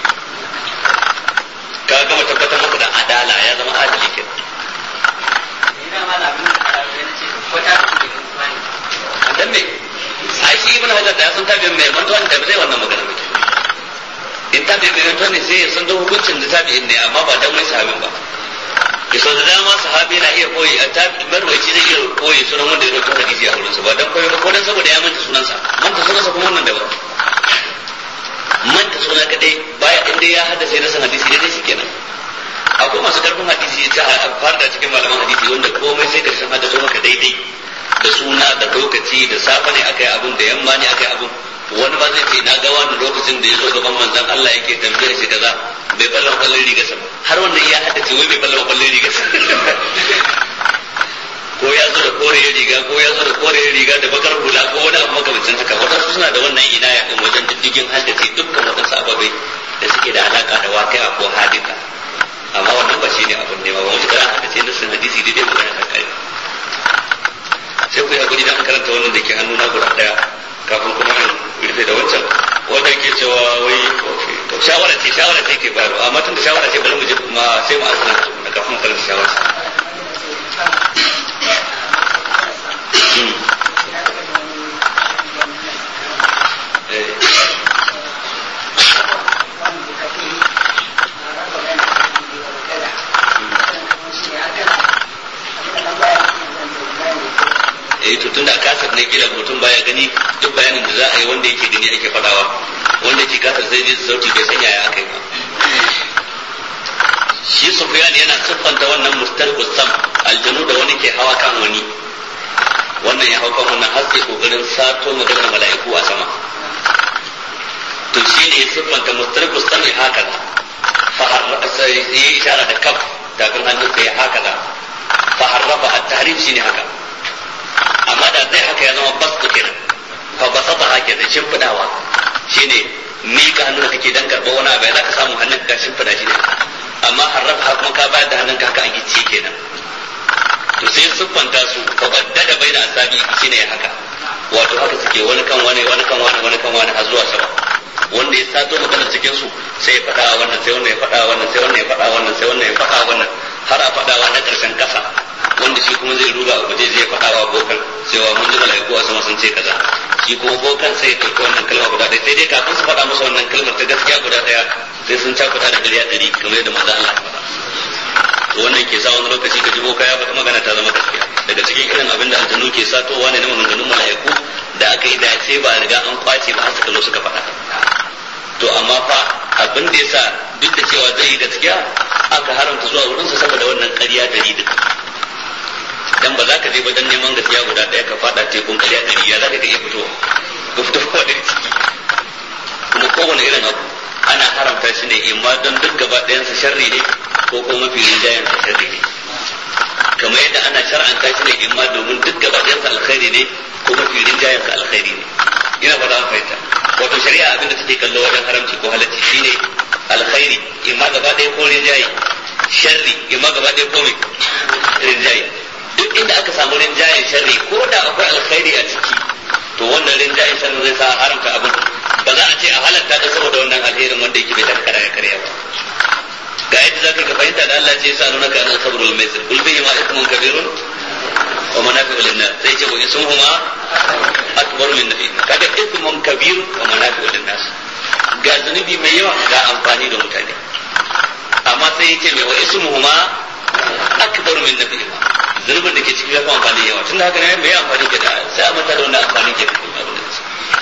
ka gama tabbatar masa da adala ya zama adali kenan ina ma da abin da aka yi na ce ko ta fi da kuma ne dan me ai shi ibn hajar da ya san tabi'in mai mantuwa da zai wannan magana ba in tabi'in mai mantuwa ne sai ya san da hukuncin da tabi'in ne amma ba dan wai sahabin ba ya sau da dama sahabi na iya koyi a tabi'in marwaci zai iya koyi sunan wanda ya dauki hadisi a wurinsa ba dan koyi ba ko dan saboda ya manta sunansa manta sunansa kuma wannan daban manta suna kadai baya inda ya haddace na san hadisi dai shikenan akwai masu karfin hadisi ta fara da cikin malaman hadisi wanda komai sai karshen haddace maka daidai da suna da lokaci da safe ne aka yi abin da yamma ne aka yi abin wani ba zai ce na ga wani lokacin da ya zo gaban manzon Allah yake tambayar shi kaza bai ballon kwallon riga sa har wannan ya haddace wai bai ballon kwallon riga sa ko ya zo da kore riga ko ya zo da kore riga da bakar hula ko wani abu makamancin haka wadansu suna da wannan inaya din wajen diddigin haddace dukkan wadansu ababai da suke da alaka da waqi'a ko hadisa amma wannan ba shi ne abin ne ba wani karan haddace nassin hadisi daidai magana ta kai sai ku yi hakuri da an karanta wannan da ke hannu na guda daya kafin kuma in rufe da wancan wanda ke cewa wai to shawara ce shawara ce ke bayarwa amma tun da shawara ce bari mu je kuma sai mu asana na kafin karanta shawara eh to tunda kasar ne kila mutum baya gani duk bayanin da za a yi wanda yake gani ake fadawa wanda yake kasar zai ji sauti bai sanya ya aka yi ba shi sufyan yana siffanta wannan mustarqus sam aljanu da wani ke hawa kan wani wannan ya hau kan wannan har sai kokarin sato maganar mala'iku a sama to shi ne ya siffanta mustarqus sam haka fa har sai yi ishara da kaf tafin hannun sai haka da fa harrafa at-tahrim shine haka amma da zai haka ya zama bas kenan fa basata haka da shimfidawa shine mika hannun da kake dan karɓa wani abu za ka samu hannun ka shimfida shi ne amma harrafa haka kuma ka bayar da hannun ka haka a gici kenan to sai siffanta su fa baddada baina asabi shine haka wato haka suke wani kan wani wani kan wani wani kan wani har zuwa sama wanda ya sato magana cikin su sai ya faɗa wannan sai wannan ya faɗa wannan sai wannan ya faɗa wannan sai wannan ya faɗa wannan har a faɗawa na ƙarshen ƙasa wanda shi kuma zai ruga a guje zai faɗa wa bokan cewa mun ji malaiku a sama sun ce kaza shi kuma bokan sai ya ɗauki wannan kalma guda ɗaya sai dai kafin su faɗa masa wannan kalmar ta gaskiya guda ɗaya sai sun cakuɗa da ɗari a ɗari kamar yadda maza Allah ya faɗa wannan ke sa wani lokaci ka ji boka ya faɗi magana ta zama gaskiya daga cikin irin abin da aljanu ke satowa ne na maganganun mala'iku da aka yi dace ba riga an kwace ba har suka zo suka faɗa to amma fa abin da yasa duk da cewa zai yi gaskiya aka haramta zuwa wurin sa saboda wannan ƙarya dari duk dan ba za ka je ba dan neman gaskiya guda ɗaya ka faɗa tekun ƙarya dari ya za ka iya fitowa ka fito da ciki kuma kowane irin abu ana haramta shi ne imma don duk gaba ɗayansa sharri ne ko kuma mafi rinjayen sa sharri ne kamar yadda ana shar'anta shi ne imma domin duk gaba ɗayansa alkhairi ne ko mafi rinjayen sa alkhairi ne ina fata an fahimta wato shari'a abin da take kallo wajen haramci ko halacci shine alkhairi imma gaba ɗaya ko rinjaye sharri imma gaba ɗaya ko mai rinjaye duk inda aka samu rinjayen sharri ko da akwai alkhairi a ciki to wannan rinjayen sharri zai sa haramta abin ba za a ce a halatta da saboda wannan alherin wanda yake bai taka ya karya ba ga yadda za ka fahimta da Allah ce ya sa nuna ka nan sabrul maisir kul bihi ma ismun kabirun wa manafi'u lin-nas sai ce wa ismuhuma akbar min nafi kaga ismun kabir wa manafi'u lin-nas ga zunubi mai yawa ga amfani da mutane amma sai yake mai wa ismuhuma akbar min nafi zunubin da ke cikin yafi amfani yawa tunda haka ne mai amfani ke da sai a mata da wannan amfani ke da abin da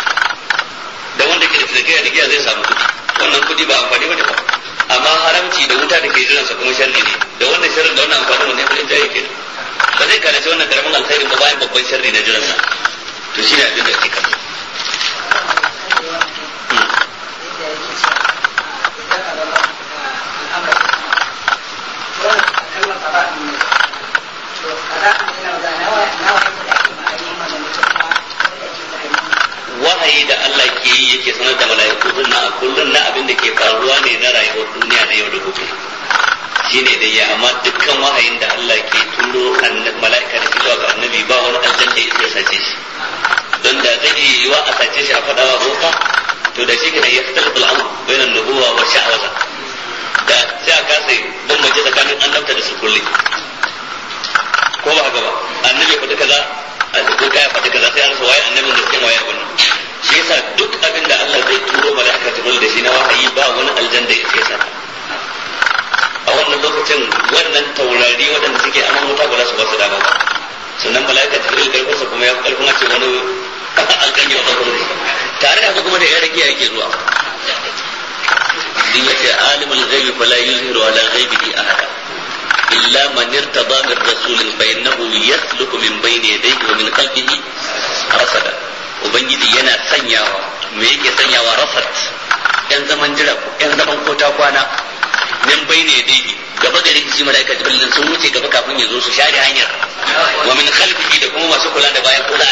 da wanda ke da tsakiya da giya zai samu kuɗi wannan kuɗi ba amfani ba ne ba amma haramci da wuta da ke jiran sa kuma sharri ne da wannan sharrin da wannan amfani wannan kudin jaye ke ba zai kalace wannan karamin alkhairin ba bayan babban sharri na jiran sa to shine abin da ake kallo wahayi da Allah ke yi yake sanar da mala'iku na a kullum na abin da ke faruwa ne na rayuwar duniya na yau da gobe shine da ya amma dukkan wahayin da Allah ke turo mala'ika da zuwa ga annabi ba wani aljan da ya sace shi don da zai iya yiwa a sace shi a faɗawa boka to da shi kana ya fitar da al'amur bayan nubuwa wa sha'awaza da sai a kasa bambance tsakanin annabta da su kulle ko ba haka ba annabi faɗi kaza a ko kaya faɗi kaza sai an rasa waye annabin da cikin waye wannan shi yasa duk abin da Allah zai turo mala'ika jibril da shi na wahayi ba wani aljan da yake sa a wannan lokacin wannan taurari waɗanda suke aman wuta ba za su ba su dama ba sannan mala'ika jibril karfinsa kuma ya karfin a ce wani alƙalmi ba ba tare da haka kuma da ya rage yake zuwa din yace alimul ghaibi fala yuzhiru ala ghaibihi ahada إلا من ارتضى من رسول فإنه يسلك من بين يديه ومن خلفه رصدا ubangiji yana sanyawa me yake sanyawa rasat yan zaman jira yan zaman kota kwana min bayne yadayhi gaba gare shi malaika jibril sun wuce gaba kafin ya zo su share hanyar wa min khalfihi da kuma masu kula da bayan kula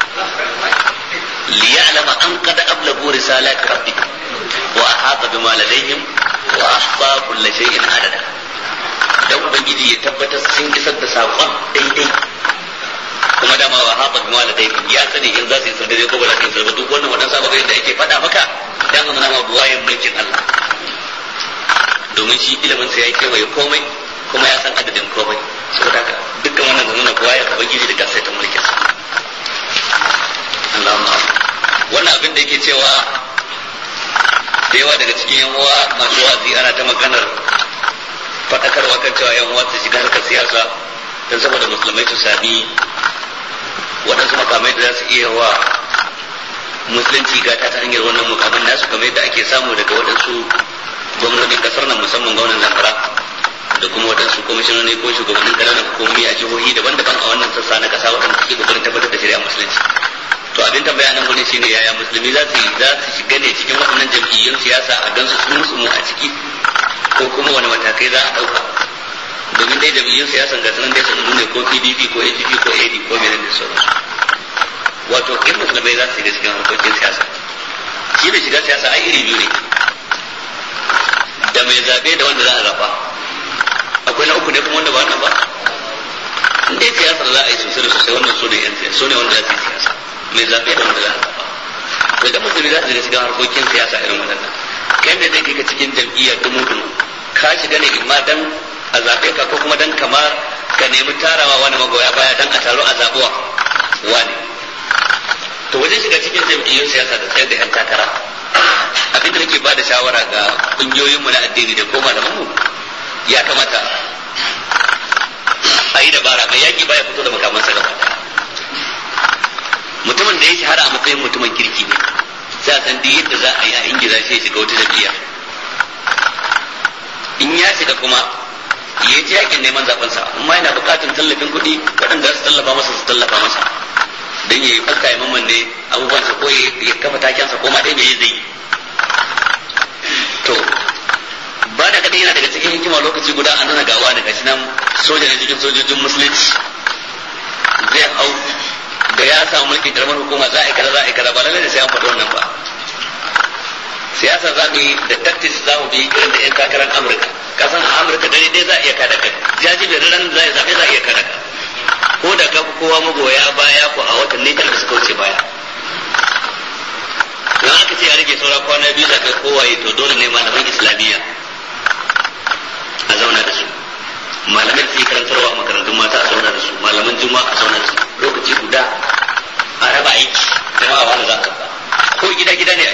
li ya'lama an qad ablagu risalati rabbik wa ahata bima ladayhim wa ahsa kulli shay'in adada dan ubangiji ya tabbatar sun isar da saƙon daidai kuma dama wa haɓa bi da daidai ya sani in za su isar daidai ko ba za su isar ba duk wannan wadansu ababai da ake faɗa maka dan ga mana buwayen mulkin Allah domin shi ilimin sa ya kewaye komai kuma ya san adadin komai saboda haka dukkan wannan da nuna buwayen ubangiji da gasai ta mulkin sa Allahumma wannan abin da yake cewa da yawa daga cikin yan uwa masu wazi ana ta maganar faɗakarwa kan cewa yan uwa su shiga harkar siyasa don saboda musulmai su sami waɗansu makamai da za su iya wa musulunci gata ta hanyar wannan mukamin nasu kamar yadda ake samu daga waɗansu gwamnonin kasar nan musamman gwamnan zamfara da kuma waɗansu kwamishinoni ko shugabannin ƙananan hukumomi a jihohi daban-daban a wannan sassa na ƙasa waɗanda suke ƙoƙarin tabbatar da shari'a musulunci to abin tambaya nan gurin shine yaya musulmi za su za su shiga ne cikin waɗannan jam'iyyun siyasa a gansu sun musu mu a ciki ko kuma wani matakai za a ɗauka domin dai jam'iyyun siyasan ga sanan dai sanannu ne ko pdp ko adp ko ad ko menene da sauransu wato in musulmai za su shiga cikin harkokin siyasa shi da shiga siyasa ai iri biyu ne da mai zaɓe da wanda za a zaɓa akwai na uku ne kuma wanda ba wannan ba in dai siyasar za a yi sosai da sosai wannan su ne yan siyasa su ne wanda za su yi siyasa mai zaɓe da wanda za a zaɓa to da musulmi za su shiga cikin harkokin siyasa irin waɗannan kai da zai kai cikin jam'iyya dumu dumu ka shiga ne imma dan a zaɓe ka ko kuma dan kamar ka nemi tarawa wani magoya baya dan a taro a zaɓuwa wani to wajen shiga cikin jam'iyyun siyasa da tsayar da yan takara abin da nake ba da shawara ga ƙungiyoyinmu na addini da ko malamanmu ya kamata a yi dabara mai yaƙi baya fito da makamansa gaba mutumin da ya shahara a matsayin mutumin kirki ne sai a san duk yadda za a yi a ingiza shi ya shiga wata jam'iyya in ya shiga kuma ya ji yakin neman zaben sa amma yana buƙatar tallafin kuɗi waɗanda su tallafa masa su tallafa masa don ya yi fuska ya mamman ne abubuwan sa ko ya kafa taken sa ko ma dai me zai to ba da kadai yana daga cikin hikima lokaci guda a nuna gawa daga shi nan soja ne cikin sojojin musulunci zai hau da ya samu mulkin karamar hukuma za a yi kaza za a yi kaza ba lallai da sai an faɗi wannan ba siyasa za mu yi da tactics za mu bi irin da 'yan takarar amurka kasan a amurka dare dai za a iya kada ka jaji da ran za a zaɓe za a iya kada ka ko da ka kowa magoya baya ko a watanni tara da suka wuce baya don aka ce ya rage saura kwana biyu da kai kowaye to dole ne malaman islamiyya a zauna da su malaman su yi karantarwa a makarantun mata a zauna da su malaman juma'a a zauna da su lokaci guda a raba aiki jama'a wani za a ko gida gida ne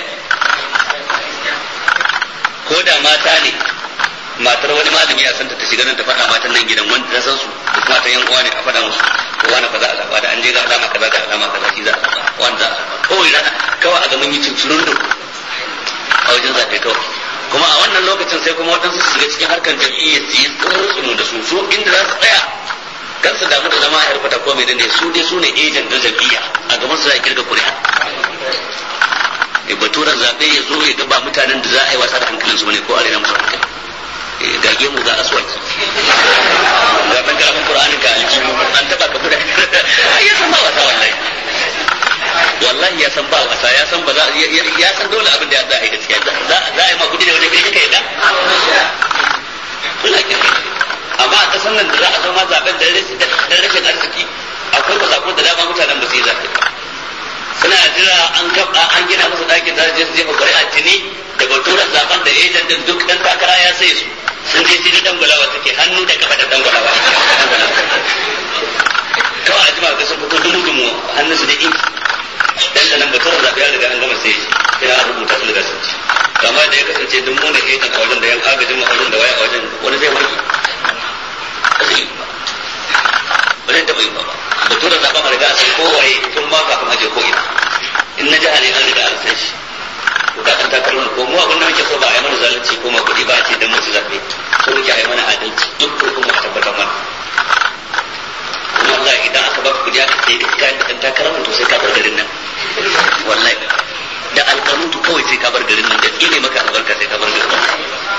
ko da mata ne matar wani malami a santa ta shiga nan ta faɗa matan nan gidan wanda ta san su duk matan yan uwa ne a faɗa musu ko wani kaza a zaba da an je ga alama kaza da alama kaza shi za a zaba wani za a zaba kawai rana kawai a ga mun yi cincirin a wajen zaɓe kawai kuma a wannan lokacin sai kuma waɗansu su shiga cikin harkar jam'iyya su yi tsoro da su su inda za su tsaya kan su damu da zama a yarfata ko mai ne su dai su ne ejan da jam'iyya a gaban su za a kirga kuri'a e baturan zaɓe ya zo ya gaba mutanen da za a yi wasa da hankalin su ne ko arena musu hankali ga gemu ga aswaki ga ɗan karamin qur'anin ka aljihu an taɓa ka kuda ya san ba wasa wallahi wallahi ya san ba wasa ya san ba za ya san dole abin da za a yi gaskiya za a yi ma kudi da wani kai kai da amma a kasan nan da za a zo ma zaben da rashin arziki akwai masako da dama mutanen ba su yi zaɓe suna jira an gaba an gina musu ɗakin da je su jefa ƙuri'a tuni da baturan zaben da ejan din duk dan takara ya sai su sun je sai dangulawa suke hannu da kafa da dangulawa kawai a jima ga sun fito dumu dumu hannun su da inki dan da nan baturan zaɓe ya riga an gama sai sai an rubuta su daga sun ci kama da ya kasance duk mu ne ejan a wajen da yan agajin a wajen da waya a wajen wani zai warke ba zai yi ba ba zai taɓa yi ba da tura zaɓa ma riga a san kowaye tun ma kafin aje ko ina in na jiha ne an riga an san shi ko da kan takalma ko mu abin da muke so ba a yi mana zalunci ko ma kuɗi ba a ce dan mutu zaɓe so muke a yi mana adalci duk kurkun mu a tabbatar mana kuma Allah idan aka baka kuɗi aka ce ka da kan takalma to sai ka bar garin nan wallahi da alƙanutu kawai sai ka bar garin nan da ne maka albarka sai ka bar garin nan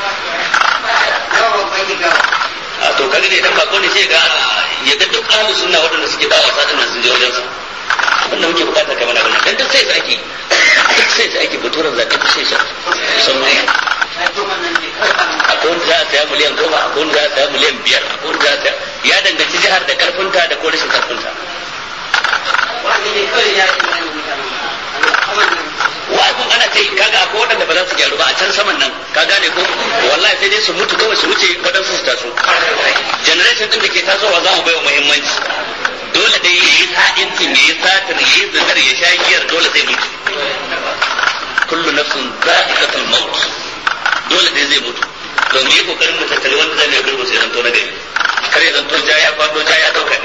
a to kaga ne idan bako ne sai ga ya ga duk ahlus sunna waɗanda suke ba wasa din nan sun je wajen sa wannan muke bukata kai mana wannan dan duk sai su ake duk sai su ake baturan zaɓe duk sai su sun mai akwai wanda za a saya miliyan goma akwai wanda za a saya miliyan biyar akwai wanda za a saya ya danganci jihar da karfinta da ko rashin karfinta wa'azin ana ta yi kaga akwai waɗanda ba za su gyaru ba a can saman nan ka gane ko wallahi sai dai su mutu kawai su wuce waɗansu su taso generation din da ke tasowa za mu bai wa muhimmanci dole dai ya yi sa'incin ya yi satar ya yi zinar ya sha giyar dole zai mutu kullu nafsin za'iqatul maut dole dai zai mutu to mu yi kokarin mu tattali wanda zai mai gurbin sai zanto na gari kar ya zanto ja ya kwado ja ya dauka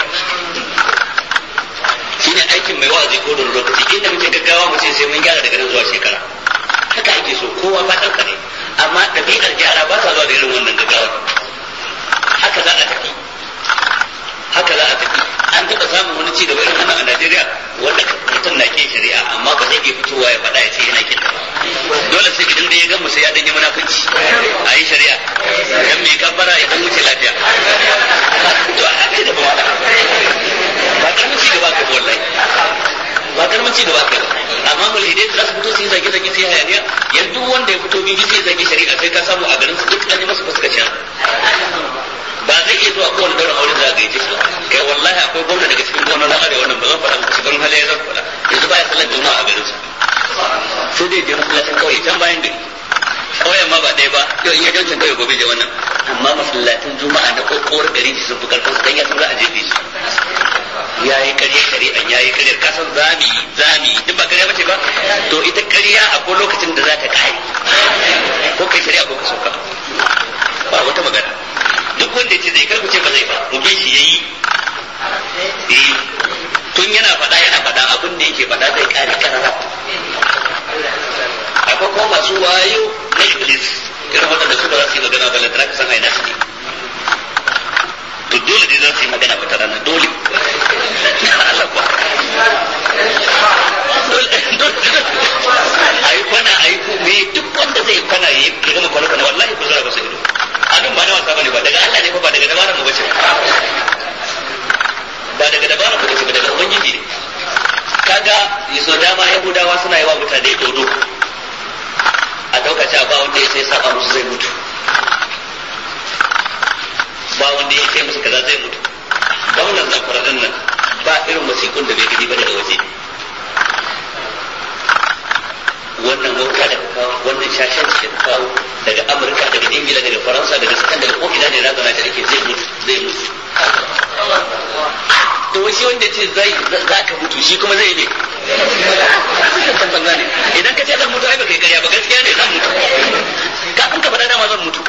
shine aikin mai wa'azi ko da lokaci inda muke gaggawa mu ce sai mun gyara daga nan zuwa shekara haka ake so kowa fatan ka ne amma ɗabi'ar gyara ba sa zuwa da irin wannan gaggawa haka za a tafi haka za a tafi an taɓa samun wani ci gaba irin wannan a Najeriya wanda mutum na ke shari'a amma ba zai iya fitowa ya faɗa ya ce yana kin dole sai idan da ya gan sai ya danyi munafunci a yi shari'a BBC ya zagi shari'a sai ka samu a garin su duk an yi masa fuskacin ba zai iya zuwa kowane daular aure za a gaice shi kai wallahi akwai gwamna daga cikin gwamnan arewa wannan ba zan faɗa muku cikin halaye zan faɗa yanzu baya sallar juma'a a garin su sai dai je masallacin kauye can bayan gari kauyen ma ba ɗaya ba yau in ya jancin kauye gobe je wannan amma masallacin juma'a na kokowar gari sun fi karfin su dan ya san za a jefe su ya yi karya shari'an ya yi karyar kasan zami zami duk ba karya bace ba to ita karya akwai lokacin da za ta kai ko kai shari'a ko ka soka ba wata magana duk wanda ya ce zai karku ce ba zai ba mu bi shi yayi eh tun yana faɗa yana faɗa abin da yake faɗa zai kare karara akwai kuma masu wayo na iblis irin waɗanda su ba za su yi magana ba lantana ka san aina su ne to dole dai za su yi magana wata rana dole Allah kuwa a yi kwana a yi me duk wanda zai kwana ya yi gama kwana kwana wallahi ku zara ba su ido abin ba na wasa bane ba daga Allah ne fa ba daga dabara mu bace ba daga dabara mu bace ba daga ubangiji ne kaga yaso dama yahudawa suna yi wa mutane dodo a dauka cewa ba wanda ya sai saba musu zai mutu ba wanda ya ce musu kaza zai mutu gwamnan zamfara din nan ba irin wasiƙun da bai gani ba daga waje wannan mota da kawo wannan shashen da kawo daga amurka daga ingila daga faransa daga sakan daga ko'ina ne na zana ta ake zai mutu zai mutu to shi wanda ce zai za ka mutu shi kuma zai ne kan banza ne idan ka ce zan mutu ai ba kai karya ba gaskiya ne zan mutu kafin ka faɗa dama zan mutu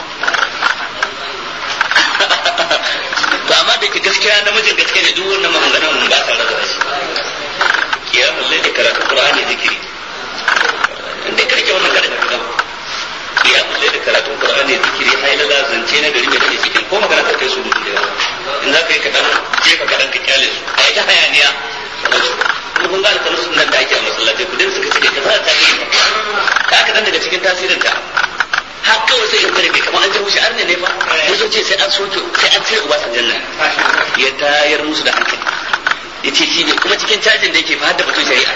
to amma da ke gaskiya namijin gaskiya ne duk wannan maganganun ba sa rasa shi kiyamul layli karatu qur'ani zikiri inda ka rike wannan kada ka kiyamul layli karatu qur'ani zikiri hay la zance na gari mai take cikin ko magana ka kai su dutu da yawa in za ka yi kadan je ka kadan ka kyale su a yi ta hayaniya kuma kun ga alƙalus nan da ake a masallatai kudin suka cike ka za ta yi ka kadan daga cikin tasirin ta har kawai sai in bai kamar an ji arne ne fa ya zo ce sai an soke sai an cire uba san janna ya tayar musu da hankali ya ce shi ne kuma cikin cajin da yake fa da batun shari'a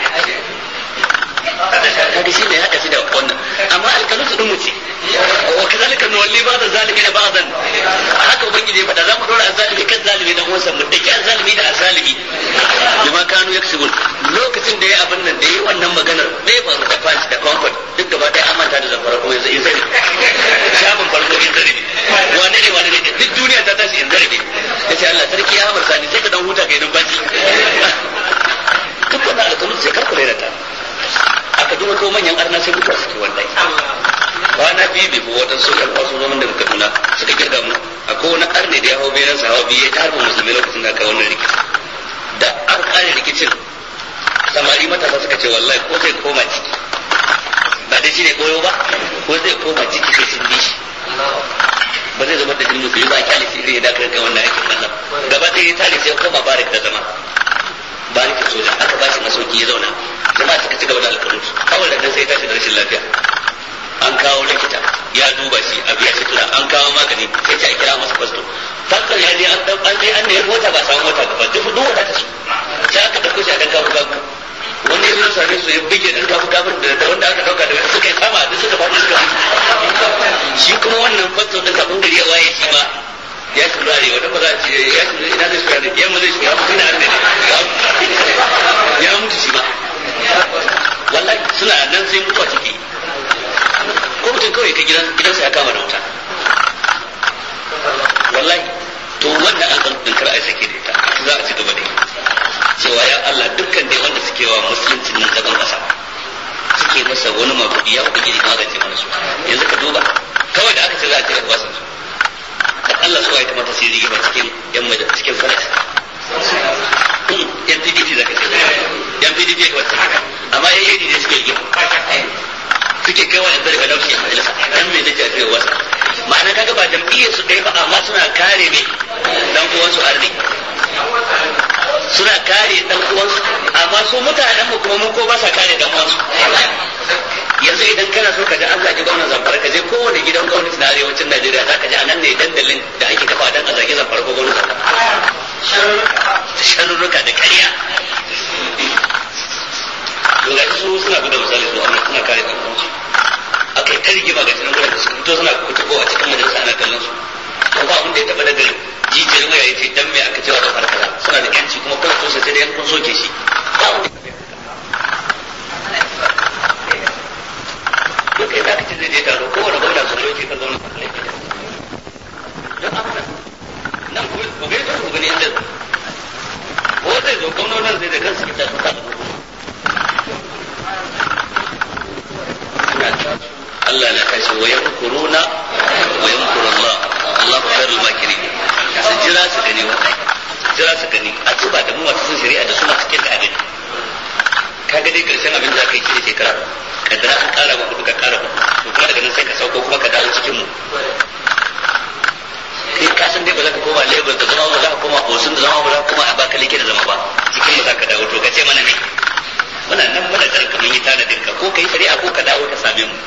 kaga shi ne haka shi da wannan amma alkalu su dumu ce wa kazalika nuwalli ba'da zalimi da ba'dan haka ubangiji ya faɗa za mu dora azalimi kan zalimi dan uwansa mu dake azalimi da azalimi bima kanu yaksubun lokacin da ya abin nan da yi wannan maganar bai faru da kwanci da comfort duk gaba ɗaya an manta da zafara kuma yanzu in zari shafin farko in zari wane ne wane ne duk duniya ta tashi in zari ya ce Allah sarki ya hamar sani sai ka dan huta kai numfashi duk wannan alkalu sai karku da ta aka duba ko manyan arna sai mutuwa suke wallahi kwana biyu bai kuwa waɗansu ƴan kwaso zaman daga kaduna suka kirga mu akwai wani arne da ya hau bayan sa hawa biyu ya ta harba musulmi lokacin da aka wannan rikici da an kare rikicin samari matasa suka ce wallahi ko zai koma ciki ba dai shine koyo ba ko zai koma ciki sai sun bi shi ba zai zama da jin musulmi ba a kyale shi irin ya dakar ga wannan aikin Allah gaba ɗaya ya tare sai ya koma barik da zama barikin soja aka ba shi masauki ya zauna jama'a suka ci gaba da alƙalunsu kawai da sai ya tashi da rashin lafiya an kawo likita ya duba shi a biya shi tura an kawo magani sai ce a kira masa fasto faston ya je an dan an je an ne mota ba samu mota ba duk duk wata ta su sai aka dauko shi a dan kafu kafu wani ya same su ya bige dan kafu kafu da wanda aka dauka da suka yi sama duk suka faɗi suka shi kuma wannan fasto din kafin gari ya waye shi ma ya shi rare wanda ba za a ce ya shi ina zai shiga da yamma zai shiga mutum na ne ya mutu shi ma wallahi suna nan sai mutuwa ciki ko mutum kawai ka gidansa ya kama da wuta wallahi to wannan an din kar a sake da ita za a ci gaba da cewa ya Allah dukkan dai wanda suke wa musuluncin nan zagon kasa suke masa wani mabudi ya ubangiji magance mana su yanzu ka duba kawai da aka ce za a cire wasan su dan Allah su ya kamata su yi rigima cikin yan maja cikin falas yan PDP zaka ce yan PDP ya kamata haka amma yan yi ne suke rigima suke kai wa yanzu daga laushi a majalisa dan me nake a cikin wasa ma'ana kaga ba jam'iyyar su ɗaya ba amma suna kare ne dan uwansu arni suna kare dan uwansu amma su mutanen mu kuma mun ko ba sa kare dan uwansu yanzu idan kana so ka ji an zagi gwamnan zamfara ka je kowane gidan gwamnati na arewacin Najeriya za ka ji anan ne dandalin da ake kafa dan a zagi zamfara ko gwamnati sharurruka da ƙarya to ga su suna buga misali su amma suna kare dan uwansu akai ta rigima ga sai dai kun soke shi ba wani duk kai zaka ce zai je taro kowane gwamna sun soke ka zauna kan laifi don amana nan ku ku ga ku gani inda ko zai zo gwamnonin zai da kansu kita su samu Allah na kashe wa yankuruna wa yankuru Allah Allah khairul makirin su jira su gani wannan jira su gani a tuba da mu masu sun shari'a da suna cikin da abin ka ga dai karshen abin da aka yi shi shekara kaddara an kara ba kudu ka kara ba to kuma daga nan sai ka sauko kuma ka dawo cikin mu kai ka san dai ba za ka koma Lagos da zama ba za ka koma Osun da zama ba za ka koma Abakaliki da zama ba cikin ba za ka dawo to ka ce mana ne muna nan muna jiran ka mun yi tanadin ka ko kai shari'a ko ka dawo ka same mu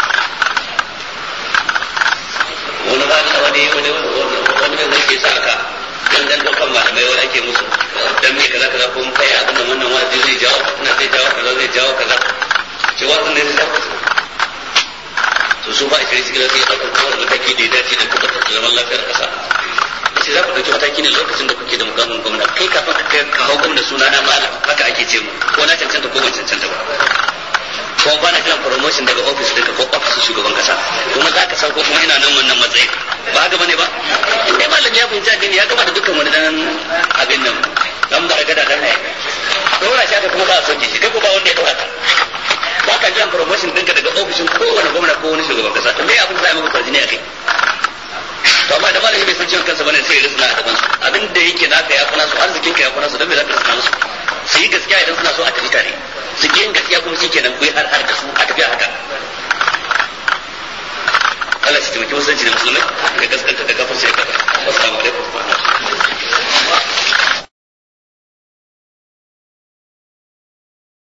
wani ba da wani wani wani mai zai ke sa ka dan dan daukan malamai wani ake musu dan me kaza kaza ko mun kai abin da wannan wa'azi zai jawo na zai jawo kaza zai jawo kaza ce wa'azin ne zai jawo to su ba shirin cikin sai ɗaukar kawar mataki da ya dace da tabbatar da zaman lafiyar ƙasa sai za ku ɗauki mataki ne lokacin da kuke da mukamin gwamna kai kafin ka kai ka hau gwamna suna na malam haka ake ce mu ko na cancanta ko ban cancanta ba ko ba na kiran promotion daga office ɗinka ko office shugaban kasa kuma za ka sauko kuma ina nan wannan matsayin ba haka bane ba in dai malam ya fahimci addini ya gama da dukkan wani dan abin nan dan baragada dan ne dora shi aka kuma ba a soke shi kai ko ba wanda ya dora ka ba ka jiran promotion ɗinka daga ofishin kowane gwamna ko wani shugaban kasa to me abin za a yi maka kwarjini a kai to amma da malami bai san ciwon kansa bane sai ya risna a gaban su abin da yake naka ya kuna su arzikin ka ya kuna su don me za ka risna musu su yi gaskiya idan suna so a tafi tare su yin gaskiya kuma shi kenan kuyi har har da su a tafi haka Allah shi taimaki musulunci da musulmai ga gaskanta da kafin sai ka